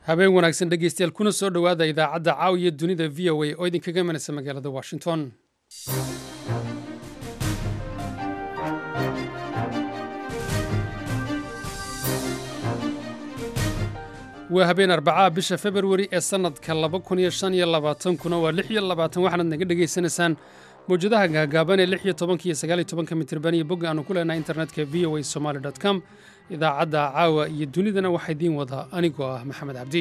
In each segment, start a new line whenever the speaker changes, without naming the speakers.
habeen wanaagsan dhegeystayaal kuna soo dhowaada idaacadda caawiya dunida v o a oo idinkaga imanaysa magaalada washington waa habeen arbacaa bisha februari ee sannadka laba kun iyo shan iyo labaatankuna waa lix iyo labaatan waxaanaad naga dhegaysanaysaan mawjadaha gaagaaban ee lix iyo tobanka iyo sagaal iyo tobanka mitirban iyo bogga aanu ku leenahay internetka v o a somaali dot com idaacadda caawa iyo dunidana waxaa idiin wadaa anigoo ah maxamed cabdi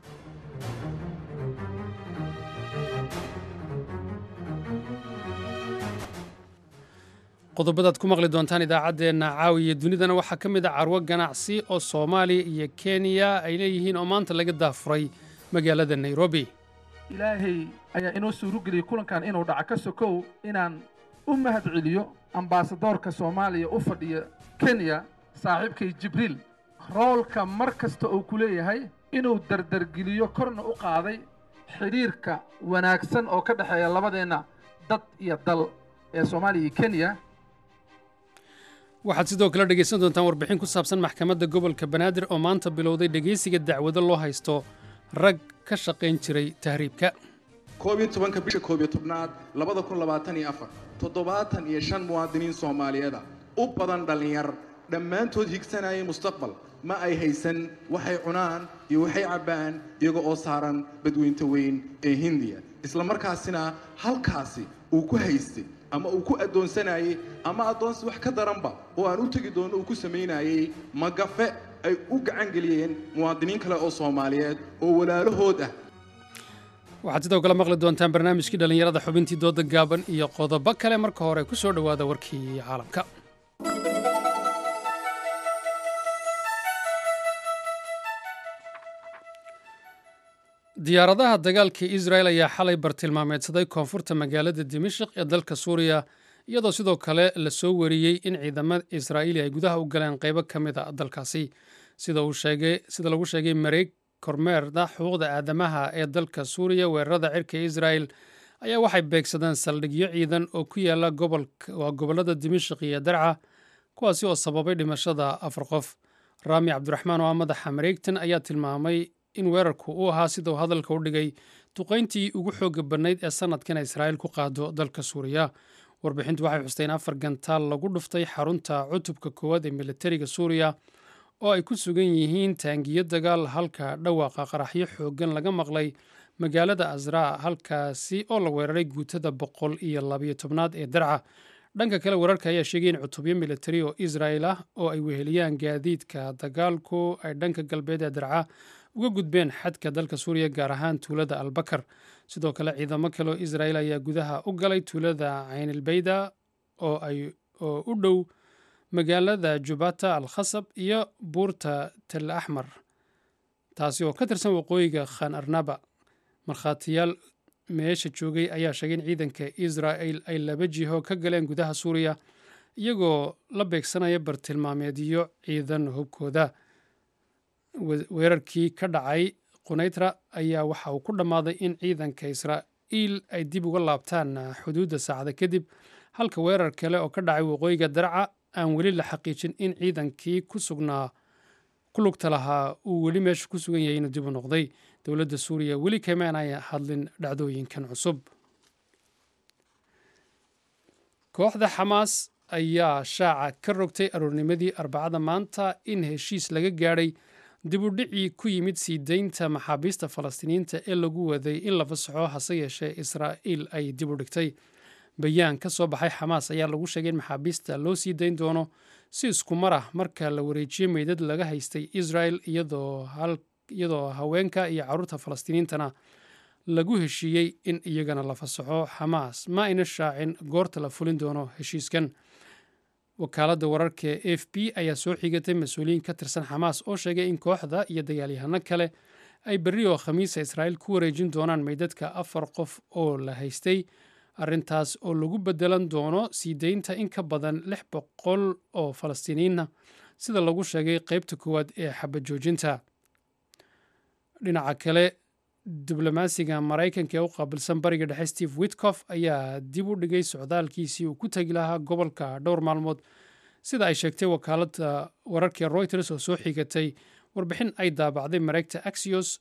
qodobadaad ku maqli doontaan idaacaddeenna caawa iyo dunidana waxaa ka mid a carwo ganacsi oo soomaaliya iyo kenya ay leeyihiin oo maanta laga daafuray magaalada nairobi
ilaahay ayaa inoo suurogeliyey kulankan inuu dhaco ka sokow inaan u mahad celiyo ambaasadoorka soomaaliya u fadhiya kenya saaxiibkay jibriil roolka mar kasta uu ku leeyahay inuu dardargeliyo korna u qaaday xidhiirka wanaagsan oo ka dhexeeya labadeenna dad iyo dal ee soomaaliya iyo kenya
waxaad sidoo kale dhegaysan doontaan warbixin ku saabsan maxkamadda gobolka banaadir oo maanta bilowday dhegaysiga dacwado loo haysto rag ka shaqayn jiray tahriibka
koob iyo tobanka bisha koob iyo tobnaad labada kun labaatan iyo afar toddobaatan iyo shan muwaadiniin soomaaliyeeda u badan dhallinyar dhammaantood higsanayay mustaqbal ma ay haysan waxay cunaan iyo waxay cabbaan iyaga oo saaran badweynta weyn ee hindiya isla markaasina halkaasi uu ku haystay ama uu ku addoonsanayey ama addoonsi wax ka daranba oo aan u tegi doono uu ku samaynayey magafe ay u gacan geliyeen muwaadiniin kale oo soomaaliyeed oo walaalahood ah
waxaad sidoo kale maqli doontaan barnaamijkii dhallinyarada xubintii dooda gaaban iyo qodobo kale marka hore ku soo dhowaada warkii caalamka diyaaradaha dagaalka israel ayaa xalay bartilmaameedsaday koonfurta magaalada dimashik ee dalka suuriya iyadoo sidoo kale la soo wariyey in ciidamada israa'iili ay gudaha u galeen qaybo ka mid a dalkaasi sida lagu sheegay mareeg kormeerda xuquuqda aadamaha ee dalka suuriya weerarada cirka israel ayaa waxay beegsadeen saldhigyo ciidan oo ku yaala waa gobollada dimashik iyo darca kuwaasi oo sababay dhimashada afar qof raami cabdiraxmaan oo ah madaxa mareegtan ayaa tilmaamay in weerarku uu ahaa sidau hadalka u dhigay duqayntii ugu xooga badnayd ee sanadkan israa'iil ku qaado dalka suuriya warbixintu waxay xustay in afar gantaal lagu dhuftay xarunta cutubka koowaad ee militariga suuriya oo ay ku sugan yihiin taangiyo dagaal halka dhawaaqa qaraxyo xooggan laga maqlay magaalada asraa halkaasi oo la weeraray guutada boqol iyo labayo tobnaad ee darca dhanka kale weerarka ayaa sheegay in cutubyo militari oo israa'il ah oo ay weheliyaan gaadiidka dagaalku ay dhanka galbeed ee darca uga gudbeen xadka dalka suuriya gaar ahaan tuulada albakar sidoo kale ciidamo kale oo israa'iil ayaa gudaha u galay tuulada caynilbayda oo oo u dhow magaalada jubata al khasab iyo buurta tel axmar taasi oo ka tirsan waqooyiga khan arnaba markhaatiyaal meesha joogay ayaa sheegay in ciidanka israa'il ay laba jiho ka galeen gudaha suuriya iyagoo la beegsanaya bartilmaameedyo ciidan hubkooda weerarkii ka dhacay qunaytra ayaa waxa uu ku dhammaaday in ciidanka israa'iil ay dib uga laabtaan xuduudda saacada kadib halka weerar kale oo ka dhacay waqooyiga darca aan weli la xaqiijin in ciidankii ku sugnaa ku lugta lahaa uu weli meesha ku sugan yahay inuu dib u noqday dowladda suuriya weli kamaan ay hadlin dhacdooyinkan cusub kooxda xamaas ayaa shaaca ka rogtay aroornimadii arbacada maanta in heshiis laga gaadhay dib u dhicii ku yimid sii deynta maxaabiista falastiiniyiinta ee lagu waday in la fasaxo hase yeeshee israa'iil ay dib u dhigtay bayaan ka soo baxay xamaas ayaa lagu sheegay in maxaabiista loo sii dayn doono si isku mar ah marka la wareejiyey meydad laga haystay israel iyadoo haweenka iyo carruurta falastiiniyiintana lagu heshiiyey in iyagana la fasaxo xamaas ma ayna shaacin goorta la fulin doono heshiiskan wakaaladda wararka e f b ayaa soo xigatay mas-uuliyiin ka tirsan xamaas oo sheegay in kooxda iyo dagaalyahano kale ay berri oo khamiisa israa'iil ku wareejin doonaan meydadka afar qof oo la haystay arrintaas oo lagu bedelan doono sii deynta in ka badan lix boqol oo falastiiniyiinna sida lagu sheegay qeybta koowaad ee xabad joojinta dhinaca kale diblomaasiga maraykanka ee u qaabilsan bariga dhexe steve witkof ayaa dib u dhigay socdaalkiisii uu ku tegi lahaa gobolka dhowr maalmood sida ay sheegtay wakaaladda wararka reuters oo soo xigatay warbixin ay daabacday mareegta axios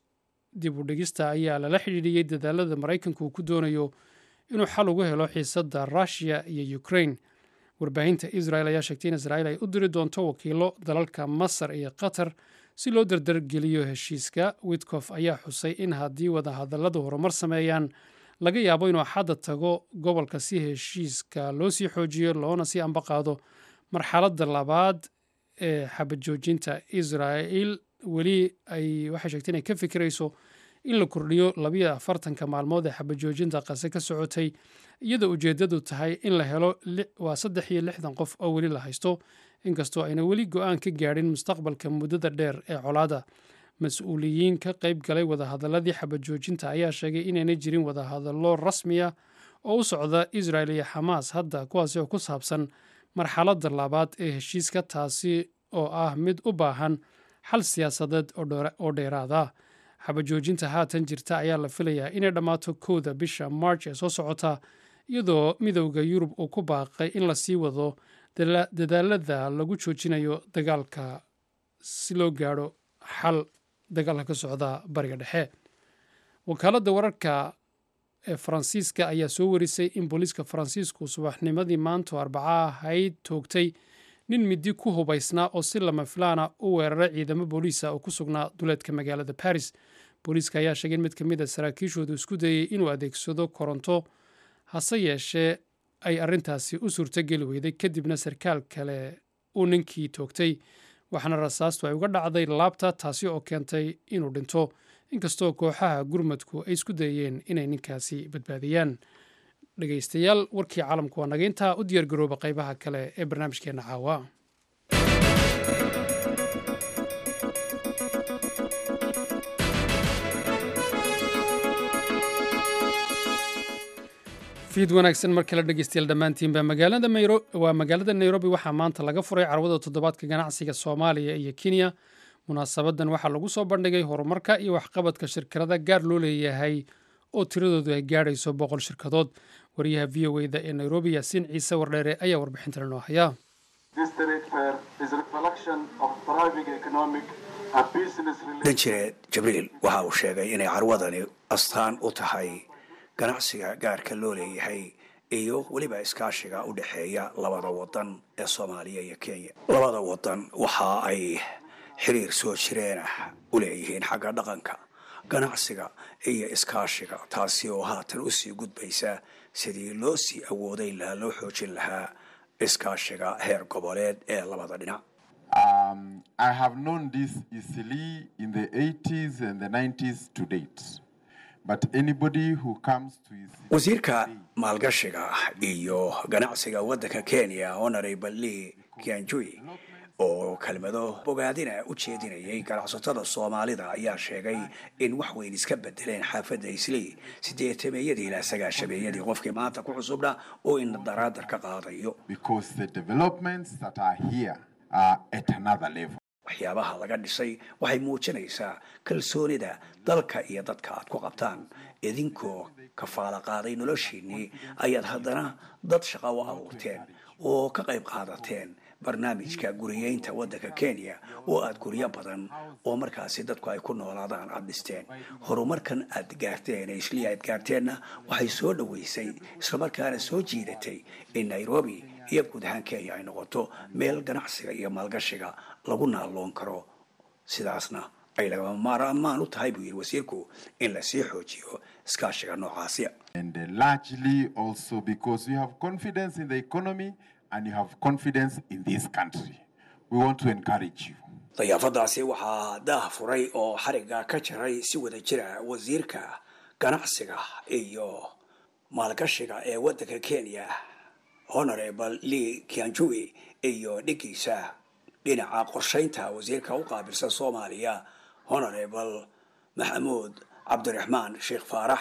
dib u dhigista ayaa lala xidhiidhiyey dadaalada maraykanku uu ku doonayo inuu xal ugu helo xiisadda rushia iyo ukraine warbaahinta israel ayaa sheegtay in israel ay u diri doonto wakiilo dalalka masar iyo qatar si loo dardargeliyo heshiiska witkof ayaa xusay in haddii wadahadalladu horumar sameeyaan laga yaabo inuu xadda tago gobolka si heshiiska loo sii xoojiyo loona sii ambaqaado marxaladda labaad ee xabajoojinta israel weli ay waxay sheegtay inay ka fikirayso in la kordhiyo labiyo afartanka maalmood ee xabajoojinta qase ka socotay iyadoo ujeeddadu tahay in la helo waa saddex iyo lixdan qof oo weli la haysto inkastoo ayna weli go-aan ka gaadhin mustaqbalka muddada dheer ee colaada mas-uuliyiin ka qayb galay wadahadaladii xabajoojinta ayaa sheegay inaynay jirin wadahadallo rasmiya oo u socda israel iyo xamaas hadda kuwaasi oo ku saabsan marxaladda labaad ee heshiiska taasi oo ah mid u baahan xal siyaasadeed oo dheeraada xabajoojinta haatan jirta ayaa la filayaa inay dhammaato kowda bisha march ee soo socota iyadoo midowda yurub uu ku baaqay in lasii wado dadaalada lagu joojinayo dagaalka si loo gaadho xal dagaalka ka socda bariga dhexe wakaaladda wararka ee faransiiska ayaa soo warisay in booliiska faransiisku subaxnimadii maanto arbaca ahayd toogtay nin midi ku hubaysnaa oo si lama filaana u weeraray ciidamo booliisa oo ku sugnaa duleedka magaalada baris booliiska ayaa sheegay in mid ka mid a saraakiishoodu isku dayey inuu adeegsado koronto hase yeeshee ay arrintaasi u suurtogeli weyday kadibna sarkaal kale uu ninkii toogtay waxaana rasaastu ay uga dhacday laabta taasi oo keentay inuu dhinto inkastoo kooxaha gurmadku ay isku dayeen inay ninkaasi badbaadiyaan dhegaystayaal warkii caalamku waa naga intaa u diyaargarooba qaybaha kale ee barnaamijkeenna caawa fiid wanaagsan mar kale dhegeystayaal dhammaantiinba magaalada waa magaalada nairobi waxaa maanta laga furay carwada toddobaadka ganacsiga soomaaliya iyo kenya munaasabadan waxaa lagu soo bandhigay horumarka iyo waxqabadka shirkada gaar loo leeyahay oo tiradoodu ay gaadhayso boqol shirkadood wariyaha v o eda ee nairobi yaasiin ciise wardheere ayaa warbixintan inoo haya
danjire jibriil waxa uu sheegay inay carwadani astaan u tahay ganacsiga gaarka loo leeyahay iyo weliba iskaashiga u dhexeeya labada wadan ee soomaaliya iyo kenya labada wadan waxa ay xiriir soo jireenah u leeyihiin xagga dhaqanka ganacsiga iyo iskaashiga taasi oo haatan usii gudbaysa sidii loo sii awooday lahaa loo xoojin lahaa iskaashiga heer goboleed ee labada dhinac
Um, I have known this easily in the 80s and the 90s to date. But anybody who comes to Eastleigh
wasiirka maalgashiga iyo ganacsiga waddanka kenya honorable lee kianjui oo kelmado bogaadina u jeedinayay ganacsatada soomaalida ayaa sheegay in wax weyn iska bedeleen xaafadda islii sideetameeyadii ilaa sagaashameeyadii qofkii maanta ku cusubna oo ina daraadar ka qaadayo
because the developments that are here are at another level.
waxyaabaha laga dhisay waxay muujinaysaa kalsoonida dalka iyo dadka aad ku qabtaan idinkoo kafaala qaaday noloshiinnii ayaad haddana dad shaqo u abuurteen oo ka qayb qaadateen barnaamijka guriyeynta waddanka kenya oo aad guryo badan oo markaasi dadku ay ku noolaadaan aad dhisteen horumarkan aad gaarteen ee islii aad gaarteenna waxay soo dhoweysay islamarkaana soo jiidatay in nairobi iyo guud ahaan kenya ay noqoto meel ganacsiga iyo maalgashiga lagu naalloon karo sidaasna ay lagama maarmaan u tahay buu yidhi wasiirku in lasii xoojiyo iskaashiga noocaasi
And uh, largely also because you have confidence in the economy and you have confidence in this country. We want to encourage you.
dayaafadaasi waxaa daah furay oo xarigga ka jaray si wada jira wasiirka ganacsiga iyo maalgashiga ee waddanka kenya honorable lee kianjui iyo dhigiisa dhinaca qorshaynta wasiirka u qaabilsan soomaaliya honorable maxamuud cabdiraxmaan sheekh faarax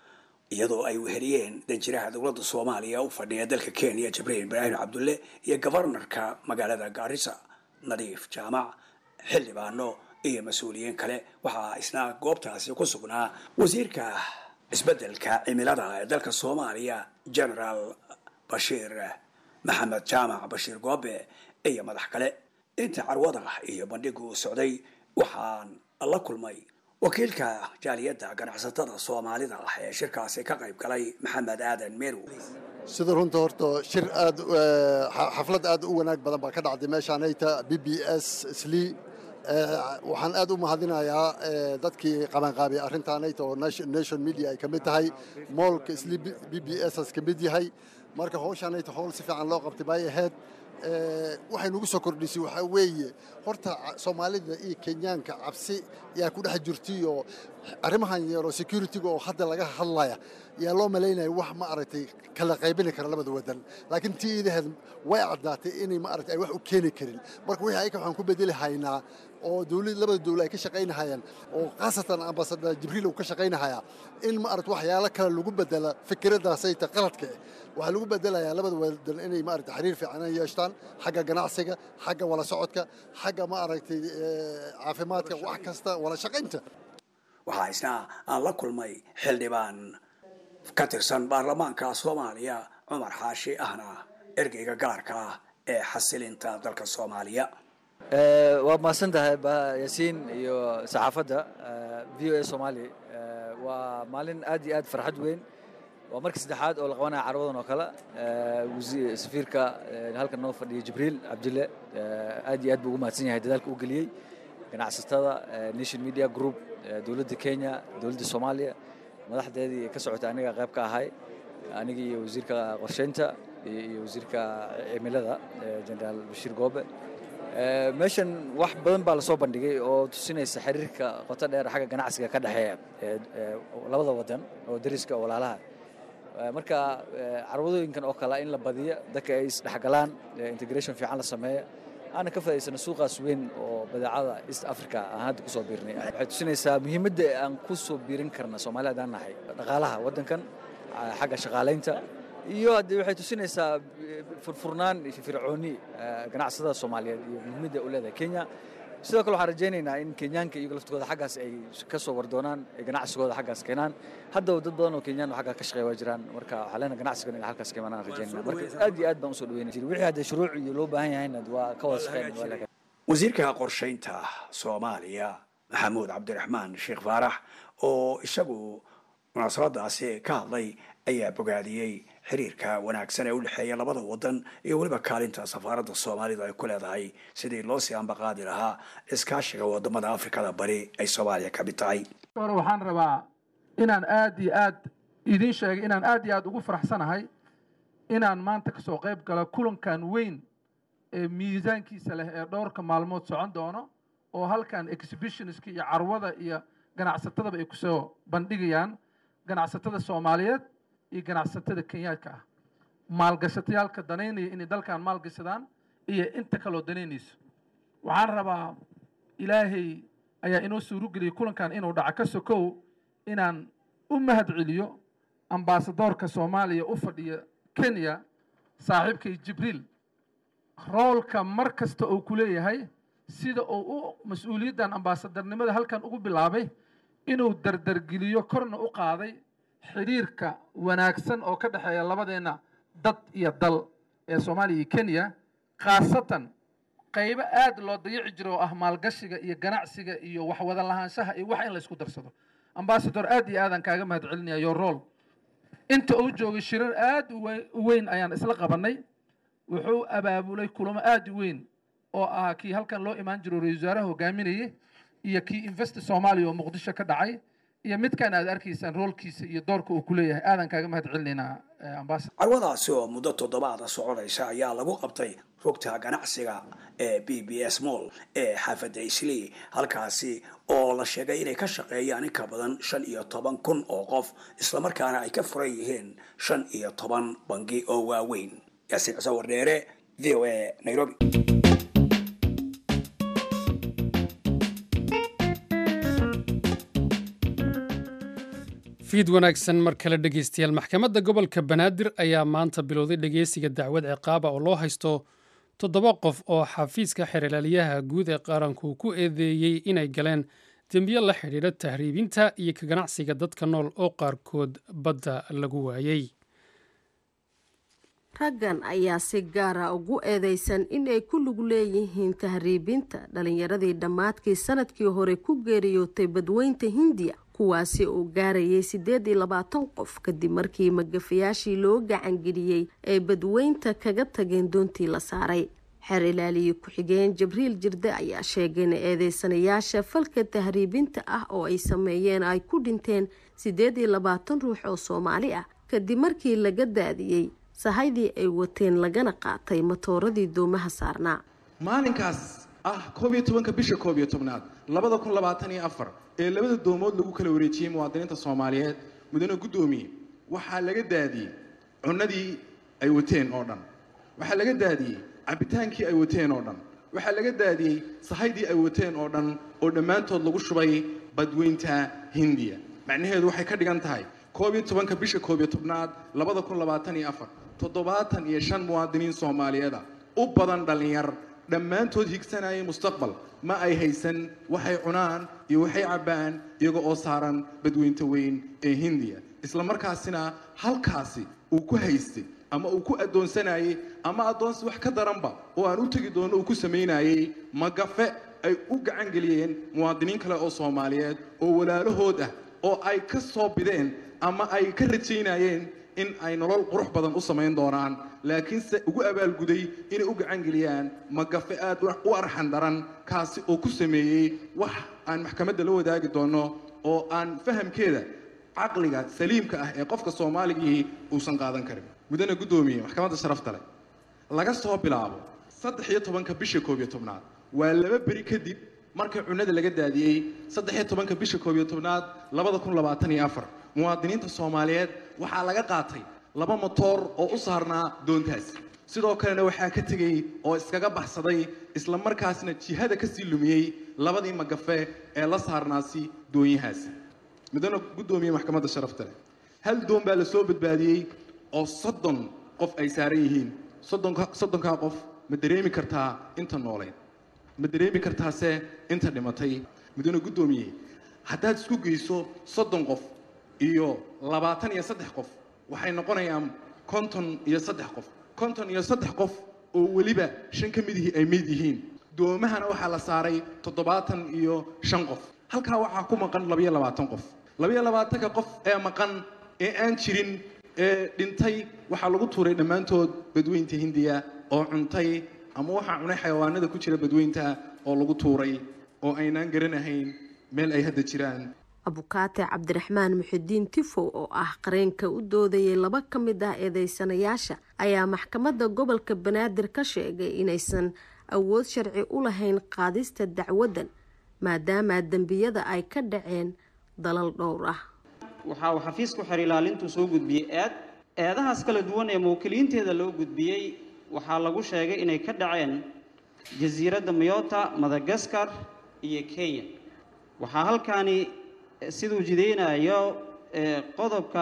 iyadoo ay weheliyeen danjiraha dowladda soomaaliya u fadhiya dalka kenya jibriil ibraahim cabdulle iyo gobarnarka magaalada gaarisa nadiif jaamac xildhibaano iyo mas-uuliyiin kale waxaa isna goobtaasi ku sugnaa wasiirka isbeddelka cimilada ee dalka soomaaliya generaal bashiir maxamed jaamac bashiir goobe iyo madax kale inta carwada iyo bandhigu socday waxaan la kulmay wakiilka jaaliyadda ganacsatada soomaalida ah ee shirkaasi ka qayb galay maxamed aadan meerow
sida runta horta shir aad xaflad aad u wanaag badan baa ka dhacday meeshaanayta b b s sli waxaan aad u mahadinayaa dadkii qabanqaabiyay arrintaanayta oo nation media ay ka mid tahay moolka sli b b s as ka mid yahay marka howshaanayta howl si fiican loo qabtay bay ahayd waxay nagu soo kordhisay waxaa weeye horta soomaalida iyo kenyaanka cabsi yaa ku dhex jirtay oo arrimahan yeero security-ga oo hadda laga hadlaya yaa loo malaynaya wax ma aragtay kala qaybini kara labada wadan laakiin tii iidaheed way caddaatay inay ma aragtay ay wax u keeni karin marka wixii ayka waxaan ku bedeli haynaa oo dawlad labada dawla ay ka shaqaynahayaan oo khaasatan ambasadar jibriil uu ka shaqaynahayaa in ma aragta waxyaalo kale lagu bedela fikraddaasayta qaladka eh waxaa lagu bedelayaa labada wadan inay ma aragtay xiriir fiican yeeshtaan xagga ganacsiga xagga wala socodka xagga ma aragtay caafimaadka wax kasta wala shaqaynta
waxaa isna aan la kulmay xildhibaan ka tirsan baarlamaanka soomaaliya cumar xaashi ahna ergeyga gaarka ah ee xasilinta dalka soomaaliya
waa mahadsan tahay yaasiin iyo saxaafadda v o a soomaali waa maalin aad iyo aad farxad weyn waa markii saddexaad oo la qabanaya carwadan oo kale safiirka halkan noo fadhiya jibriil cabdille aad iyo aad buu ugu mahadsan yahay dadaalka u geliyey ganacsatada nation media group dowladda kenya dowladda soomaaliya madaxdeedii ka socota aniga qayb ka ahay anigii iyo wasiirka qorsheynta iyo wasiirka cimilada generaal bashiir goobe meeshan wax badan baa lasoo bandhigay oo tusinaysa xiriirka qoto dheer xagga ganacsiga ka dhexeeya labada wadan oo dariska oo walaalaha marka carwadooyinkan oo kale in la badiyo dadka ay isdhexgalaan integration fiican la sameeya aana ka faa'iidsana suuqaas weyn oo badeecada east africa aan hadda kusoo biirnay waxay tusinaysaa muhiimadda aan ku soo biirin karna soomaaliya haddaan nahay dhaqaalaha waddankan xagga shaqaalaynta iyo haddii waxay tusinaysaa furfurnaan iyo fircooni ganacsatada soomaaliyeed iyo muhiimadda u leedahay kenya sidoo kale waxaan rajaynaynaa in kenyaanka iyago laftooda xaggaas ay ka soo wardoonaan ay ganacsigooda xaggaas keenaan haddaba dad badan oo kenyaan oo xaggaa ka shaqeeya waa jiraan marka waxaa leenahay ganacsigan inay halkaas ka imaanaan rajaynayna marka aad iyo aad baan usoo dhaweynay wixii hadda shuruuc iyo loo baahan yahayna waa ka wada shaqeyn
wasiirka qorshaynta soomaaliya maxamuud cabdiraxmaan sheekh faarax oo isagu munaasabadaasi ka hadlay ayaa bogaadiyey xiriirka wanaagsan ee u dhexeeya labada wadan iyo weliba kaalinta safaaradda soomaalidu ay ku leedahay sidii loo sii ambaqaadi lahaa iskaashiga wadamada afrikada bari ay soomaaliya ka mid tahay
hore waxaan rabaa inaan aad iyo aad idiin sheegay inaan aad iyo aad ugu faraxsanahay inaan maanta kasoo qayb galo kulankan weyn ee miisaankiisa leh ee dhowrka maalmood socon doono oo halkan exhibitionska iyo carwada iyo ganacsatadaba ay kusoo bandhigayaan ganacsatada soomaaliyeed iyo ganacsatada kenyaadka ah maalgashatayaalka danaynaya inay dalkan maalgashadaan iyo inta kaloo danaynayso waxaan rabaa ilaahay ayaa inoo suurogeliyay kulankan inuu dhaco ka sokow inaan u mahad celiyo ambaasadoorka soomaaliya u fadhiya kenya saaxiibkay jibriil roolka mar kasta uu ku leeyahay sida uu u mas-uuliyaddan ambaasadarnimada halkan ugu bilaabay inuu dardargeliyo korna u qaaday xidhiirka wanaagsan oo ka dhexeeya labadeenna dad iyo dal ee soomaaliya iyo kenya khaasatan qaybo aad loo dayici jiro oo ah maalgashiga iyo ganacsiga iyo waxwada lahaanshaha iyo wax in la isku darsado ambasador aad iyo aadaan kaaga mahad celinaya your rol inta uu joogay shirar aad u weyn ayaan isla qabanay wuxuu abaabulay kulamo aad u weyn oo ah kii halkan loo imaan jiro ra-isul wasaaraha hogaaminayay iyo kii invest soomaaliya oo muqdisho ka dhacay iyo midkan aad arkaysaan roolkiisa iyo doorka uu ku leeyahay aadan kaaga mahad celinaynaa ambassador
carwadaasi oo muddo toddobaada soconaysa ayaa lagu qabtay rugta ganacsiga ee b b s moll ee xaafadda islii halkaasi oo la sheegay inay ka shaqeeyaan in ka badan shan iyo toban kun oo qof islamarkaana ay ka furan yihiin shan iyo toban bangi oo waaweyn yaasiin cuse wardheere v o a nairobi
fiid wanaagsan mar kale dhegeystayaal maxkamadda gobolka banaadir ayaa maanta bilowday dhegeysiga dacwad ciqaaba oo loo haysto toddoba qof oo xafiiska xeerlaaliyaha guud ee qaranku ku eedeeyey inay galeen dembiyo la xidhiidha tahriibinta iyo ka ganacsiga dadka nool oo qaarkood badda lagu waayey
raggan ayaa si gaara ugu eedeysan in ay ku lug leeyihiin tahriibinta dhalinyaradii dhammaadkii sanadkii hore ku geeriyootay badweynta hindiya kuwaasi oo gaarayay siddeed iyo labaatan qof kadib markii magafayaashii loo gacangeliyey ay badweynta kaga tageen doontii la saaray xeer ilaaliye ku-xigeen jibriil jirde ayaa sheegay in eedeysanayaasha falka tahriibinta ah oo ay sameeyeen ay ku dhinteen siddeed iyo labaatan ruux oo soomaali ah kadib markii laga daadiyey sahaydii ay wateen lagana qaatay matooradii doomaha saarnaa
maalinkaas ah koob iyo tobanka bisha koob iyo tobnaad labada kun labaatan iyo afar ee labada doomood lagu kala wareejiyey muwaadiniinta soomaaliyeed mudane guddoomiye waxaa laga daadiyey cunadii ay wateen oo dhan waxaa laga daadiyey cabitaankii ay wateen oo dhan waxaa laga daadiyey sahaydii ay wateen oo dhan oo dhammaantood lagu shubay badweynta hindiya macnaheedu waxay ka dhigan tahay koob iyo tobanka bisha koob iyo tobnaad labada kun labaatan iyo afar toddobaatan iyo shan muwaadiniin soomaaliyeeda u badan dhallinyar dhammaantood higsanayay mustaqbal ma ay haysan waxay cunaan iyo waxay cabbaan iyaga oo saaran badweynta weyn ee hindiya isla markaasina halkaasi uu ku haystay ama uu ku addoonsanayey ama addoonsi wax ka daranba oo aan u tegi doono uu ku samaynayey magafe ay u gacan geliyeen muwaadiniin kale oo soomaaliyeed oo walaalahood ah oo ay ka soo bideen ama ay ka rajaynayeen in ay nolol qurux badan u samayn doonaan laakiinse ugu abaalguday inay u gacan geliyaan magafe aad u arxan daran kaasi oo ku sameeyey wax aan maxkamadda la wadaagi doono oo aan fahamkeeda caqliga saliimka ah ee qofka soomaaligii uusan qaadan karin mudane guddoomiye maxkamadda sharafta leh laga soo bilaabo saddex iyo tobanka bisha koob iyo tobnaad waa laba beri kadib markii cunada laga daadiyey saddex iyo tobanka bisha koob iyo tobnaad labada kun labaatan iyo afar muwaadiniinta soomaaliyeed waxaa laga qaatay laba motoor oo u saarnaa doontaas sidoo kalena waxaa ka tegey oo iskaga baxsaday isla markaasna jihada kasii lumiyey labadii magafe ee la saarnaasi doonyahaasi mudane guddoomiye maxkamadda sharafta leh hal doon baa la soo badbaadiyey oo soddon qof ay saaran yihiin soddonka soddonkaa qof ma dareemi kartaa inta nooleed ma dareemi kartaase inta dhimatay mudane guddoomiye haddaad isku geyso soddon qof iyo labaatan iyo saddex qof waxay noqonayaan konton iyo saddex qof konton iyo saddex qof oo weliba shan ka midihii ay mid yihiin doomahana waxaa la saaray toddobaatan iyo shan qof halkaa waxaa ku maqan labayo labaatan qof labayo labaatanka qof ee maqan ee aan jirin ee dhintay waxaa lagu tuuray dhammaantood badweynta hindiya oo cuntay ama waxaa cunay xayawaanada ku jira badweynta oo lagu tuuray oo aynaan garanahayn meel ay hadda jiraan
abukaate cabdiraxmaan muxidiin tifow oo ah qareenka u doodayay laba ka mid ah eedeysanayaasha ayaa maxkamadda gobolka banaadir ka sheegay inaysan awood sharci u lahayn qaadista dacwaddan maadaama dembiyada ay ka dhaceen dalal dhowr ah
waxa uu xafiisku xer ilaalintu soo gudbiyey eed eedahaas kala duwan ee muwakkiliinteeda loo gudbiyey waxaa lagu sheegay inay ka dhaceen jasiiradda mayota madagaskar iyo kenya waxaa halkaani siduu jideynayo qodobka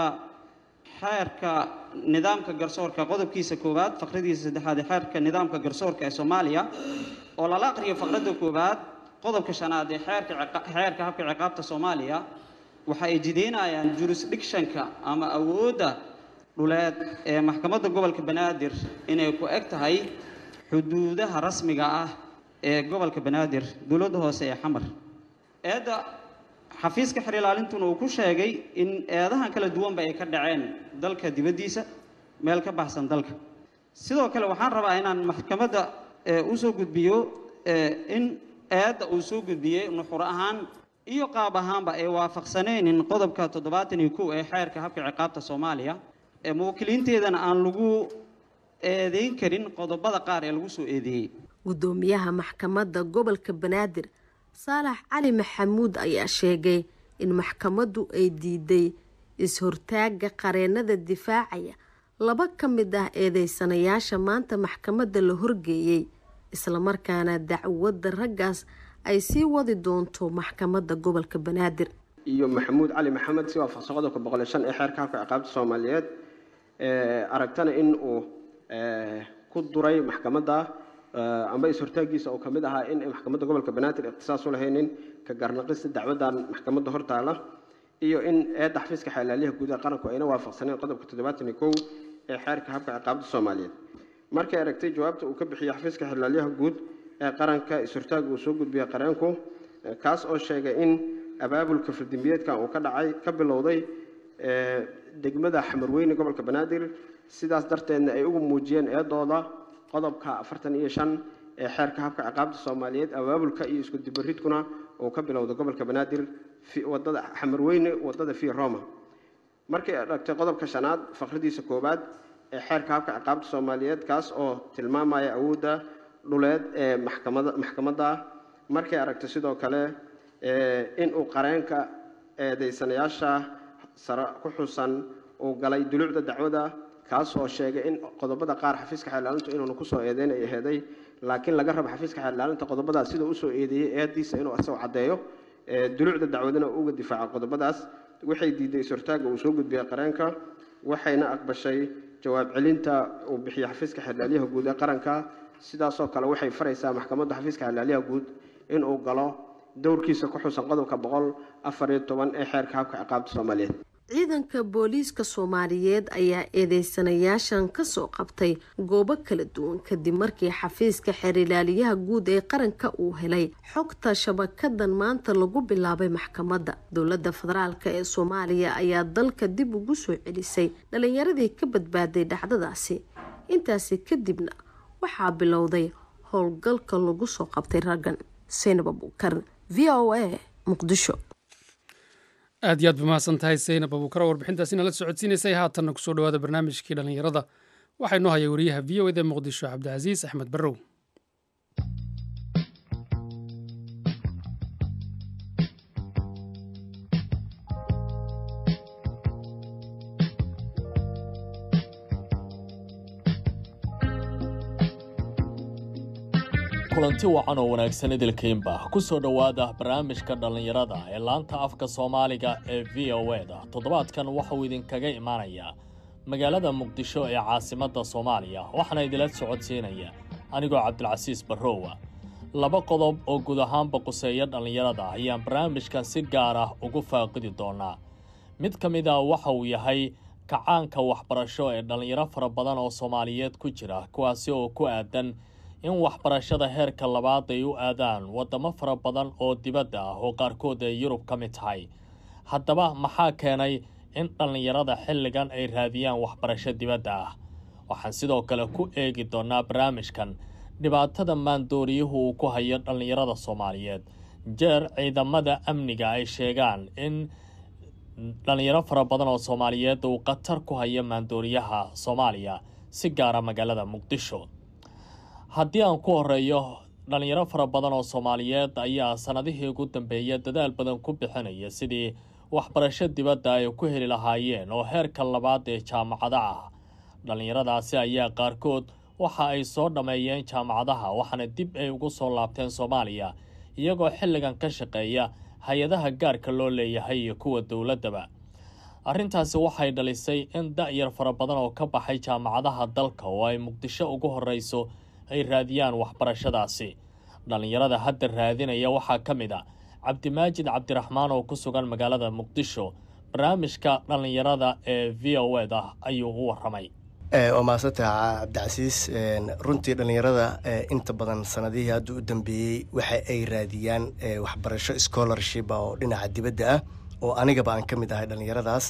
xeerka nidaamka garsoorka qodobkiisa koowaad faqradiisa saddexaad ee xeerka nidaamka garsoorka ee soomaaliya oo lala aqriyo faqradda koowaad qodobka shanaad ee xeerka xeerka habka ciqaabta soomaaliya waxa ay jideynayaan jurisdictionka ama awoodda dhuleed ee maxkamadda gobolka banaadir inay ku eg tahay xuduudaha rasmiga ah ee gobolka banaadir dowladda hoose ee xamar eedda xafiiska xer ilaalintuna uu ku sheegay in eedahan kala duwanba ay ka dhaceen dalka dibaddiisa meel ka baxsan dalka sidoo kale waxaan rabaa inaan maxkamadda usoo gudbiyo in eedda uu soo gudbiyey nuxur ahaan iyo qaab ahaanba ay waafaqsanaynin qodobka toddobaatan iyo kow ee xeerka habka ciqaabta soomaaliya ee muwakkiliinteedana aan lagu eedeyn karin qodobada qaar ee lagu soo eedeeyey
guddoomiyaha maxkamadda gobolka banaadir saalax cali maxamuud ayaa sheegay in maxkamaddu ay diiday is-hortaagga qareennada difaacaya laba ka mid ah eedeysanayaasha maanta maxkamadda la horgeeyey islamarkaana dacwadda raggaas ay sii wadi doonto maxkamadda gobolka banaadir
iyo maxamuud cali maxamed si waafaqsan qodobka boqol shan ee xeerka habka ciqaabta soomaaliyeed aragtana in uu ku duray maxkamadda amba is-hortaagiisa oo kamid ahaa in maxkamadda gobolka banaadir ikhtisaas u lahaynin ka garnaqista dacwadan maxkamadda hortaala iyo in eedda xafiiska xeelaalyaha guud ee qaranku ayna waafaqsaneen qodobka toddobaatan iyo kow ee xeerka habka ciqaabta soomaaliyeed markay aragtay jawaabta uu ka bixiyey xafiiska xilaalyaha guud ee qaranka is-hortaaga uu soo gudbiyey qareenku kaas oo sheegay in abaabulka fardimbiyeedkan uu ka dhacay ka bilowday degmada xamarweyne gobolka banaadir sidaas darteedna ay ugu muujiyeen eedooda qodobka afartan iyo shan ee xeerka habka ciqaabta soomaaliyeed abaabulka iyo isku dibaridkuna uu ka bilowday gobolka banaadir wadada xamarweyne wadada fi roma markay aragtay qodobka shanaad faqradiisa koowaad ee xeerka habka ciqaabta soomaaliyeed kaas oo tilmaamaya awoodda dhuleed ee maxkamada maxkamadda markay aragtay sidoo kale in uu qareenka eedeysanayaasha sare ku xusan uu galay dulucda dacwada kaas oo sheegay in qodobada qaar xafiiska xeelaalintu inuuna kusoo eedeyn ay aheeday laakiin laga rabo xafiiska xeelaalinta qodobadaas siduu usoo eedeeyey eediisa inuu asagoo caddeeyo dulucda dacwadana uga difaaco qodobadaas waxay diiday is-hortaaga uu soo gudbiyey qareenka waxayna aqbashay jawaab celinta uu bixiyey xafiiska xelaalyaha guud ee qaranka sidaasoo kale waxay faraysaa maxkamadda xafiiska xelaalyaha guud inuu galo dowrkiisa ku xusan qodobka boqol afar iyo toban ee xeerka habka ciqaabta soomaaliyeed
ciidanka booliiska soomaaliyeed ayaa eedeysanayaashan kasoo qabtay goobo kala duwan kadib markii xafiiska xeerilaaliyaha guud ee qaranka uu helay xogta shabakadan maanta lagu bilaabay maxkamadda dowladda federaalk ee soomaaliya ayaa dalka dib ugu soo celisay dhalinyaradii ka badbaaday dhacdadaasi intaasi kadibna waxaa bilowday howlgalka lagu soo qabtay raggan seynab abuukar v o a muqdisho
aad iyo aad ba mahadsan tahay saynab abuukar warbixintaasina la socodsiinaysay haatanna kusoo dhawaada barnaamijkii dhallinyarada waxaa inoo haya wariyaha v o eda muqdisho cabdicasiis axmed barrow
kulanti wacan oo wanaagsan idilkiinba ku soo dhowaada barnaamijka dhallinyarada ee laanta afka soomaaliga ee v o eda toddobaadkan waxauu idinkaga imaanayaa magaalada muqdisho ee caasimadda soomaaliya waxaana idila socodsiinaya anigoo cabdilcasiis barrowa laba qodob oo guud ahaanba quseeya dhallinyarada ayaan barnaamijkan si gaar ah ugu faaqidi doonaa mid ka mid a waxa uu yahay kacaanka waxbarasho ee dhallinyaro fara badan oo soomaaliyeed ku jira kuwaasi oo ku aadan in waxbarashada heerka labaad ay u aadaan waddamo fara badan oo dibadda ah oo qaarkood ay yurub ka mid tahay haddaba maxaa keenay in dhallinyarada xilligan ay raadiyaan waxbarasho dibadda ah waxaan sidoo kale ku eegi doonaa barnaamijkan dhibaatada maandooriyuhu uu ku hayo dhallinyarada soomaaliyeed jeer ciidamada amniga ay sheegaan in dhallinyaro fara badan oo soomaaliyeed uu khatar ku hayo maandooriyaha soomaaliya si gaara magaalada muqdisho haddii aan ku horeeyo dhallinyaro fara badan oo soomaaliyeed ayaa sannadihii ugu dambeeya dadaal badan ku bixinaya sidii waxbarasho dibadda ay ku heli lahaayeen oo heerka labaad ee jaamacada ah dhallinyaradaasi ayaa qaarkood waxa ay soo dhammeeyeen jaamacadaha waxaana dib ay ugu soo laabteen soomaaliya iyagoo xilligan ka shaqeeya hay-adaha gaarka loo leeyahay iyo kuwa dowladdaba arrintaasi waxay dhalisay in da-yar fara badan oo ka baxay jaamacadaha dalka oo ay muqdisho ugu horreyso ay raadiyaan waxbarashadaasi dhallinyarada hadda raadinaya waxaa ka mid a cabdimaajid cabdiraxmaan oo ku sugan magaalada muqdisho barnaamijka dhallinyarada ee v o ed ah ayuu u waramay
waa mahadsantaha cabdicasiis runtii dhallinyarada inta badan sanadihii hadda u dambeeyey waxa ay raadiyaan waxbarasho scholarship oo dhinaca dibadda ah oo anigaba aan ka mid ahay dhallinyaradaas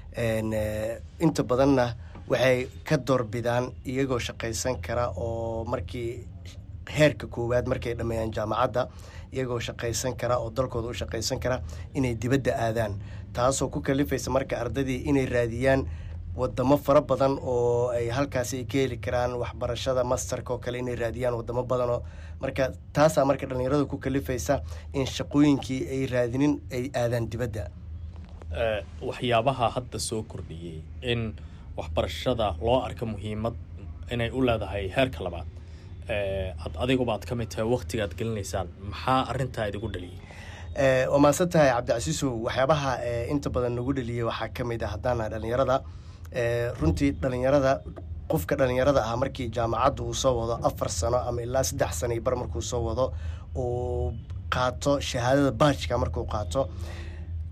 inta badanna waxay ka doorbidaan iyagoo shaqaysan kara oo markii heerka koowaad markay dhammeeyaan jaamacadda iyagoo shaqaysan kara oo dalkooda u shaqaysan kara inay dibadda aadaan taasoo ku kalifaysa marka ardaydii inay raadiyaan wadamo fara badan oo ay halkaasi ay ka heli karaan waxbarashada masterka oo kale inay raadiyaan wadamo badanoo marka taasaa marka dhallinyarada ku kalifaysa in shaqooyinkii ay raadinin ay aadaan dibadda
waxyaabaha hadda soo kordhiyey in waxbarashada loo arka muhiimad inay u leedahay heerka labaad ad adiguba aad ka mid tahay waktiga aad gelinaysaan maxaa arintaa idigu dhaliyay
waa mahadsan tahay cabdicasiisow waxyaabaha inta badan nagu dhaliyay waxaa ka mid ah haddaana dhallinyarada runtii dhallinyarada qofka dhallinyarada ah markii jaamacadda uu soo wado afar sano ama ilaa saddex sano bar markuu soo wado uu qaato shahaadada baajka markuu qaato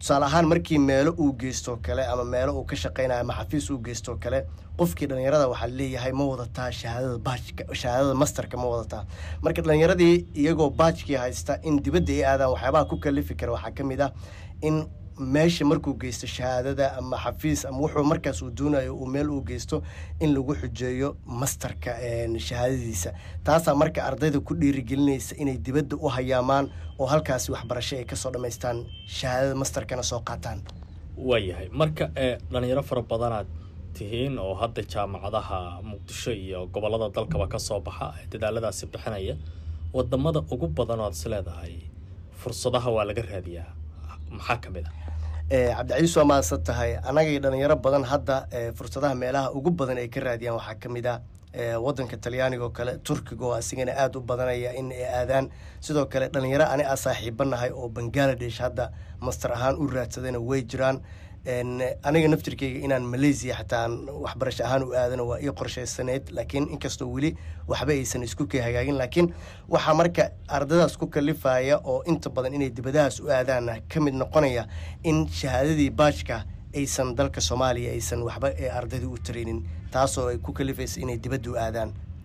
tusaale ahaan markii meelo uu geysto kale ama meelo uu ka shaqeynayo ama xafiis uu geysto kale qofkii dhalinyarada waxaa leeyahay ma wadataa shahaadada baajka shahaadada masterka ma wadataa marka dhalinyaradii iyagoo baajkii haysta in dibadda ay aadaan waxyaabaha ku kalifi kara waxaa ka mid ah in meesha markuu geysto shahaadada ama xafiis ama wuxuu markaas uu doonayo uu meel uu geysto in lagu xujeeyo masterka shahaadadiisa taasaa marka ardayda ku dhiirigelinaysa inay dibadda u hayaamaan oo halkaasi waxbarasho ay kasoo dhammaystaan shahaadada masterkana soo qaataan
waayahay marka ee dhalinyaro fara badanaad tihiin oo hadda jaamacadaha muqdisho iyo gobolada dalkaba ka soo baxa ee dadaaladaasi bixinaya wadamada ugu badan oo aad is leedahay fursadaha waa laga raadiyaa maxaa ka mid a
cabdicaiis waa mahadsan tahay annagay dhalinyaro badan hadda fursadaha meelaha ugu badan ay ka raadiyaan waxaa ka mid ah wadanka talyaaniga oo kale turkiga oo asigana aada u badanaya in ay aadaan sidoo kale dhalinyaro ani a saaxiibanahay oo bangaladesh hadda master ahaan u raadsadayna way jiraan aniga naftirkeyga inaan malaysia xataa aan waxbarasho ahaan u aadano waa ii qorshaysaneyd laakiin inkastoo weli waxba aysan isku kay hagaagin laakiin waxaa marka ardadaas ku kalifaya oo inta badan inay dibadahaas u aadaana ka mid noqonaya in shahaadadii baajka aysan dalka soomaaliya aysan waxba ee ardayda u taraynin taasoo ay ku kalifaysa inay dibadda u aadaan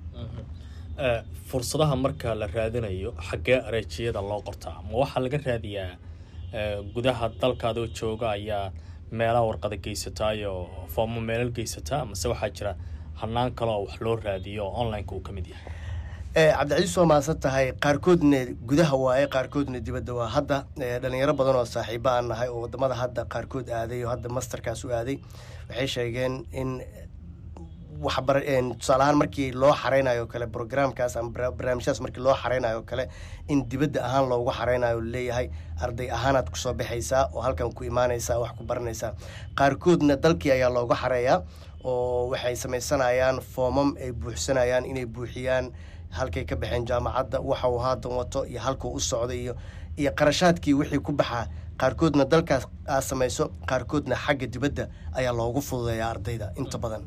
fursadaha marka la raadinayo xaggee areejiyada loo qortaa ma waxaa laga raadiyaa gudaha dalkaadoo jooga ayaa meelaha warqada geysataayoo foomo meelal geysataa mase waxaa jira hanaan kaloo wax loo raadiyo oo onlineka uu ka mid yahay
cabdicaiis waa mahadsan tahay qaarkoodna gudaha waaye qaarkoodna dibadda waa hadda dhalinyaro badan oo saaxiibo aan nahay oo wadamada hadda qaarkood aaday oo hadda masterkaas u aaday waxay sheegeen in waxbar tusaale ahaan markii loo xareynayo kale programkaas ama barnaamijyadas markii loo xareynayo kale in dibadda ahaan loogu xareynayo leeyahay arday ahaanaad kusoo baxaysaa oo halkan ku imaanaysaa wax ku baranaysaa qaarkoodna dalkii ayaa looga xareeyaa oo waxay samaysanayaan foomam ay buuxsanayaan inay buuxiyaan halkay ka baxeen jaamacadda waxa uu haatan wato iyo halkuu u socday iyo iyo qarashaadkii wixii ku baxaa qaarkoodna dalkaas aad samayso qaarkoodna xagga dibadda ayaa loogu fududeeyaa ardayda inta badan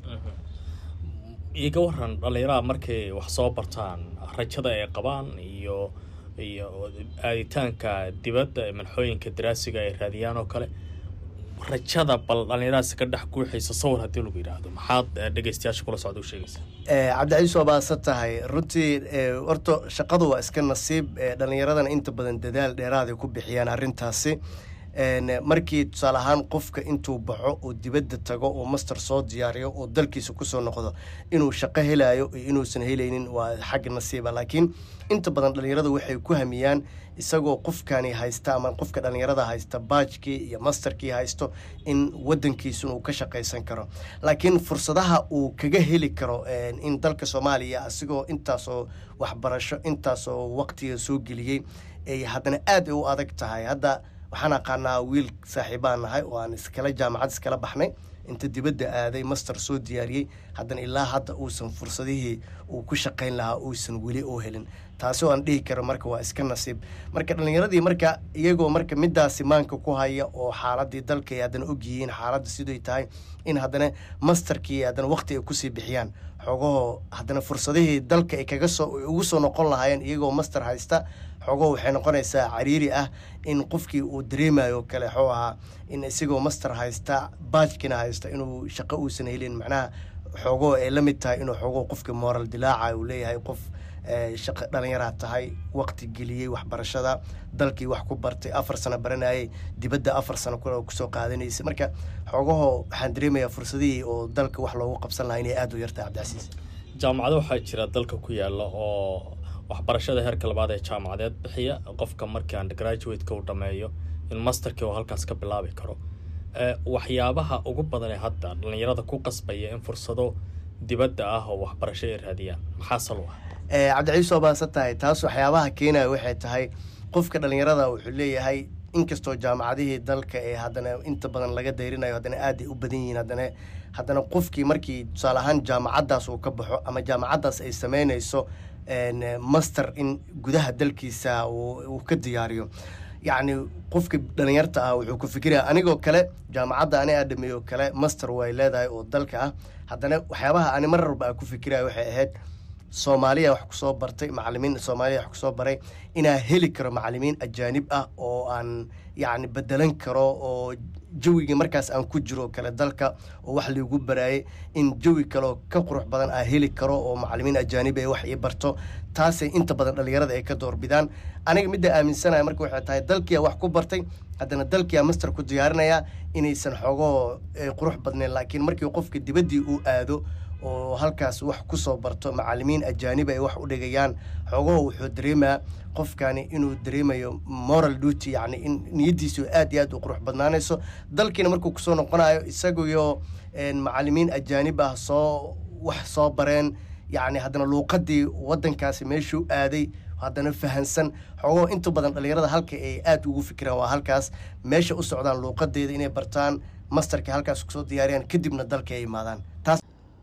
iga waran dhalinyaraha markay wax soo bartaan rajada ay qabaan iyo iyo aaditaanka dibadda ee manxooyinka daraasiga ay raadiyaan oo kale rajada bal dhalinyaradaasi ka dhex guuxaysa sawir haddii lagu yidhaahdo maxaad dhegeystayaasha kula socda u sheegaysaa
cabdicaiis waa baadsan tahay runtii horta shaqadu waa iska nasiib dhalinyaradana inta badan dadaal dheeraaday ku bixiyaan arrintaasi markii tusaale ahaan qofka intuu baxo oo dibadda tago oo master soo diyaariyo oo dalkiisa kusoo noqdo inuu shaqo helayo iyo inuusan helaynin waa xagga nasiiba laakiin inta badan dhalinyaradu waxay ku hamiyaan isagoo qofkani haysta ama qofka dhalinyarada haysta baajkii iyo masterkii haysto in wadankiisun uu ka shaqaysan karo laakiin fursadaha uu kaga heli karo in dalka soomaaliya asigoo intaasoo waxbarasho intaasoo waqtiga soo geliyey ay haddana aad u adag tahay hadda waxaan aqaanaa wiil saaxiibaan nahay oo aan iskala jaamacad iskala baxnay inta dibadda aaday master soo diyaariyey haddana ilaa hadda uusan fursadihii uu ku shaqayn lahaa uusan weli oo helin taasi oo aan dhihi karo marka waa iska nasiib marka dhallinyaradii marka iyagoo marka midaasi maanka ku haya oo xaaladii dalka ay haddana ogyihiin xaaladda siday tahay in haddana masterkii haddana waqti ay kusii bixiyaan xoogahoo haddana fursadihii dalka ay kaga soo ugu soo noqon lahaayeen iyagoo master haysta xoogahoo waxay noqonaysaa cariiri ah in qofkii uu dareemayo kale xoo ahaa in isagoo master haysta baajkina haysta inuu shaqo uusan helin macnaha xoogoo ay la mid tahay inuu xoogoo qofka moral dilaaca uu leeyahay qof shaqo dhalinyaraa tahay waqti geliyey waxbarashada dalkii wax ku bartay afar sano baranayay dibadda afar sano kusoo qaadanaysay marka xoogahoo waxaan dareemayaa fursadihii oo dalka wax loogu qabsan lahaa inay aada u yartahay cabdicasiis
jaamacado waxaa jira dalka ku yaala oo waxbarashada heerka labaad ee jaamacadeed bixiya qofka markii undergraduate-ka uu dhammeeyo in masterkii uu halkaas ka bilaabi karo waxyaabaha ugu badan ee hadda dhalinyarada ku qasbaya in fursado dibadda ah oo waxbarasho ay raadiyaan maxaa sal u ah
cabdicaiis waa baadsan tahay taas waxyaabaha keenaya waxay tahay qofka dhalinyarada wuxuu leeyahay inkastoo jaamacadihii dalka ee haddana inta badan laga dayrinayo haddana aad ay u badan yihiin haddana haddana qofkii markii tusaale ahaan jaamacaddaas uu ka baxo ama jaamacaddaas ay sameynayso master in gudaha dalkiisa uu ka diyaariyo yacni qofka dhalinyarta ah wuxuu ku fikiraya anigoo kale jaamacadda ani aa dhameeyo kale master way leedahay oo dalka ah haddana waxyaabaha ani mar walba aa ku fikiraya waxay ahayd soomaaliya wax kusoo bartay macalimiin soomaaliya wax kusoo baray inaa heli karo macalimiin ajaanib ah oo aan yacni bedelan karo oo jawigii markaas aan ku jiro kale dalka oo wax liigu baraayay in jawi kaleoo ka qurux badan aa heli karo oo macalimiin ajaanib ay wax ii barto taasay inta badan dhallinyarada ay ka doorbidaan aniga midda aaminsanaya marka waxay tahay dalkiia wax ku bartay haddana dalkiia master ku diyaarinaya inaysan xogoo qurux badnayn laakiin markii qofka dibaddii uu aado oo halkaas wax kusoo barto macalimiin ajaanib ay wax u dhigayaan xogaho wuxuu dareemaa qofkani inuu dareemayo moral duty yacni in niyaddiisu aad iyo aad u qurux badnaanayso dalkiina markuu kusoo noqonayo isaguyo macalimiin ajaanib ah soo wax soo bareen yacni haddana luuqadii waddankaasi meeshuu aaday haddana fahansan xogoo inta badan dhallinyarada halka ay aad ugu fikiraan waa halkaas meesha u socdaan luuqadeeda inay bartaan masterka halkaas kusoo diyaariyaan kadibna dalka ay imaadaan taas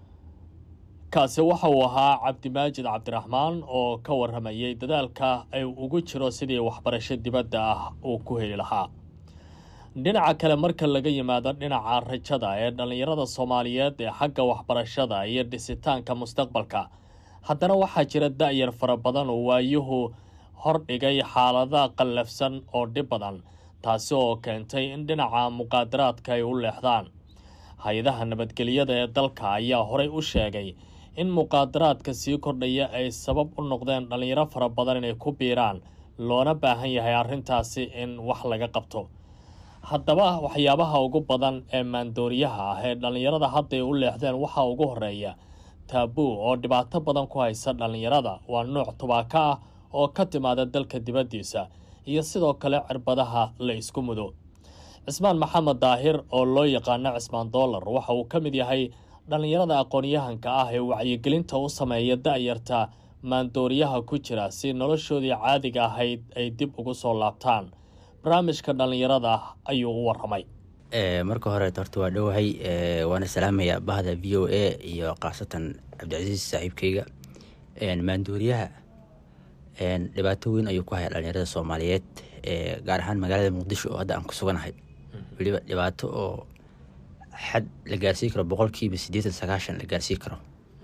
kaasi waxa uu ahaa cabdimaajid cabdiraxmaan oo ka warramayay dadaalka ay ugu jiro sidii waxbarasho dibadda ah uu ku heli lahaa dhinaca kale marka laga yimaado dhinaca rajada ee dhallinyarada soomaaliyeed ee xagga waxbarashada iyo dhisitaanka mustaqbalka haddana waxaa jira da-yar fara badan oo waayuhu hordhigay xaalada qallafsan oo dhib badan taasi oo keentay in dhinaca muqaadaraadka ay u leexdaan hay-adaha nabadgelyada ee dalka ayaa horey u sheegay in muqaadaraadka sii kordhaya ay sabab u noqdeen dhallinyaro fara badan inay ku biiraan loona baahan yahay arrintaasi in wax laga qabto haddaba waxyaabaha ugu badan ee maandooriyaha ah ee dhallinyarada hadday u leexdeen waxaa ugu horeeya taabuu oo dhibaato badan ku haysa dhallinyarada waa nuuc tubaako ah oo ka timaada dalka dibaddiisa iyo sidoo kale cirbadaha la isku mudo cismaan maxamed daahir oo loo yaqaano cismaan doolar waxa uu ka mid yahay dhallinyarada aqoon-yahanka ah ee wacyigelinta u sameeya da-yarta maandooriyaha ku jira si noloshoodii caadiga ahayd ay dib ugu soo laabtaan barnaamijka dhallinyarada ayuu u waramay
marka hore horta waa dhowahay waana salaamaya bahda v o a iyo khaasatan cabdicasiis saaxiibkeyga maandooriyaha dhibaato weyn ayuu ku haya dhalinyarada soomaaliyeed gaar ahaan magaalada muqdisho oo hadda aan ku suganahay weliba dhibaato oo xad la gaarsiin karo boqolkiiba siddeetan sagaashan la gaarsiin karo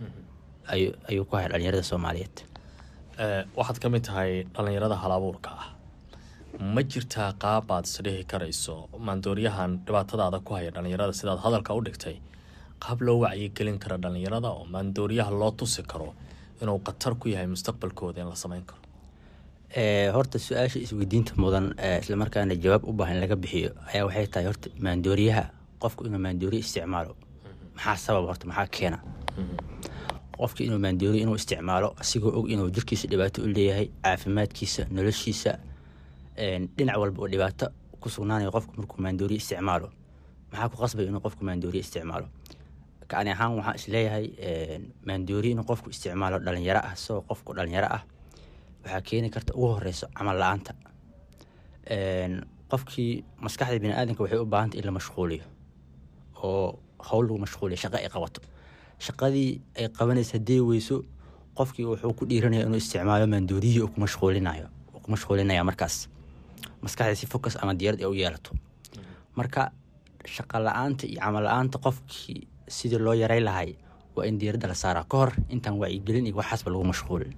ayuu ku haya dhalinyarada soomaaliyeed
waxaad ka mid tahay dhallinyarada halabuurka ah ma jirtaa qaab aad isdhihi karayso maandooriyahan dhibaatadaada ku haya dhallinyarada sidaad hadalka u dhigtay qaab loo wacyigelin karo dhallinyarada oo maandooriyaha loo tusi karo inuu khatar ku yahay mustaqbalkooda in la sameyn karo
horta su-aasha isweydiinta mudan islamarkaana jawaab u baahan laga bixiyo ayaa waxay tahay horta maandooriyaha qofku inuu maandooriya isticmaalo maxaa sabab horta maxaa keena qofka inuu maandooriya inuu isticmaalo asigoo og inuu jirkiisa dhibaato u leeyahay caafimaadkiisa noloshiisa dhinac walba oo dhibaato ku sugnaanayo qofku markuu maandooriya isticmaalo maxaa ku qasbay inuu qofku maandooriya isticmaalo kani ahaan waxaan isleeyahay maandooriya inuu qofku isticmaalo dhalinyaro ah isagoo qofku dhalinyaro ah waxaa keeni karta ugu horeyso camal la-aanta qofkii maskaxda biniaadanka waxay u baahantay in la mashquuliyo oo howl lagu mashquuliyo shaqo ay qabato shaqadii ay qabanaysa haddii weyso qofkii wuxuu ku dhiiranaya inuu isticmaalo maandooriyii uu ku mashquulinayo uu ku mashquulinaya markaas maskaxda si focus ama diyaarad ay u yeelato marka shaqa la-aanta iyo camal la-aanta qofkii sidii loo yaray lahay waa in diiradda la saaraa ka hor intaan wacyigelin iyo waxaasba lagu mashquulin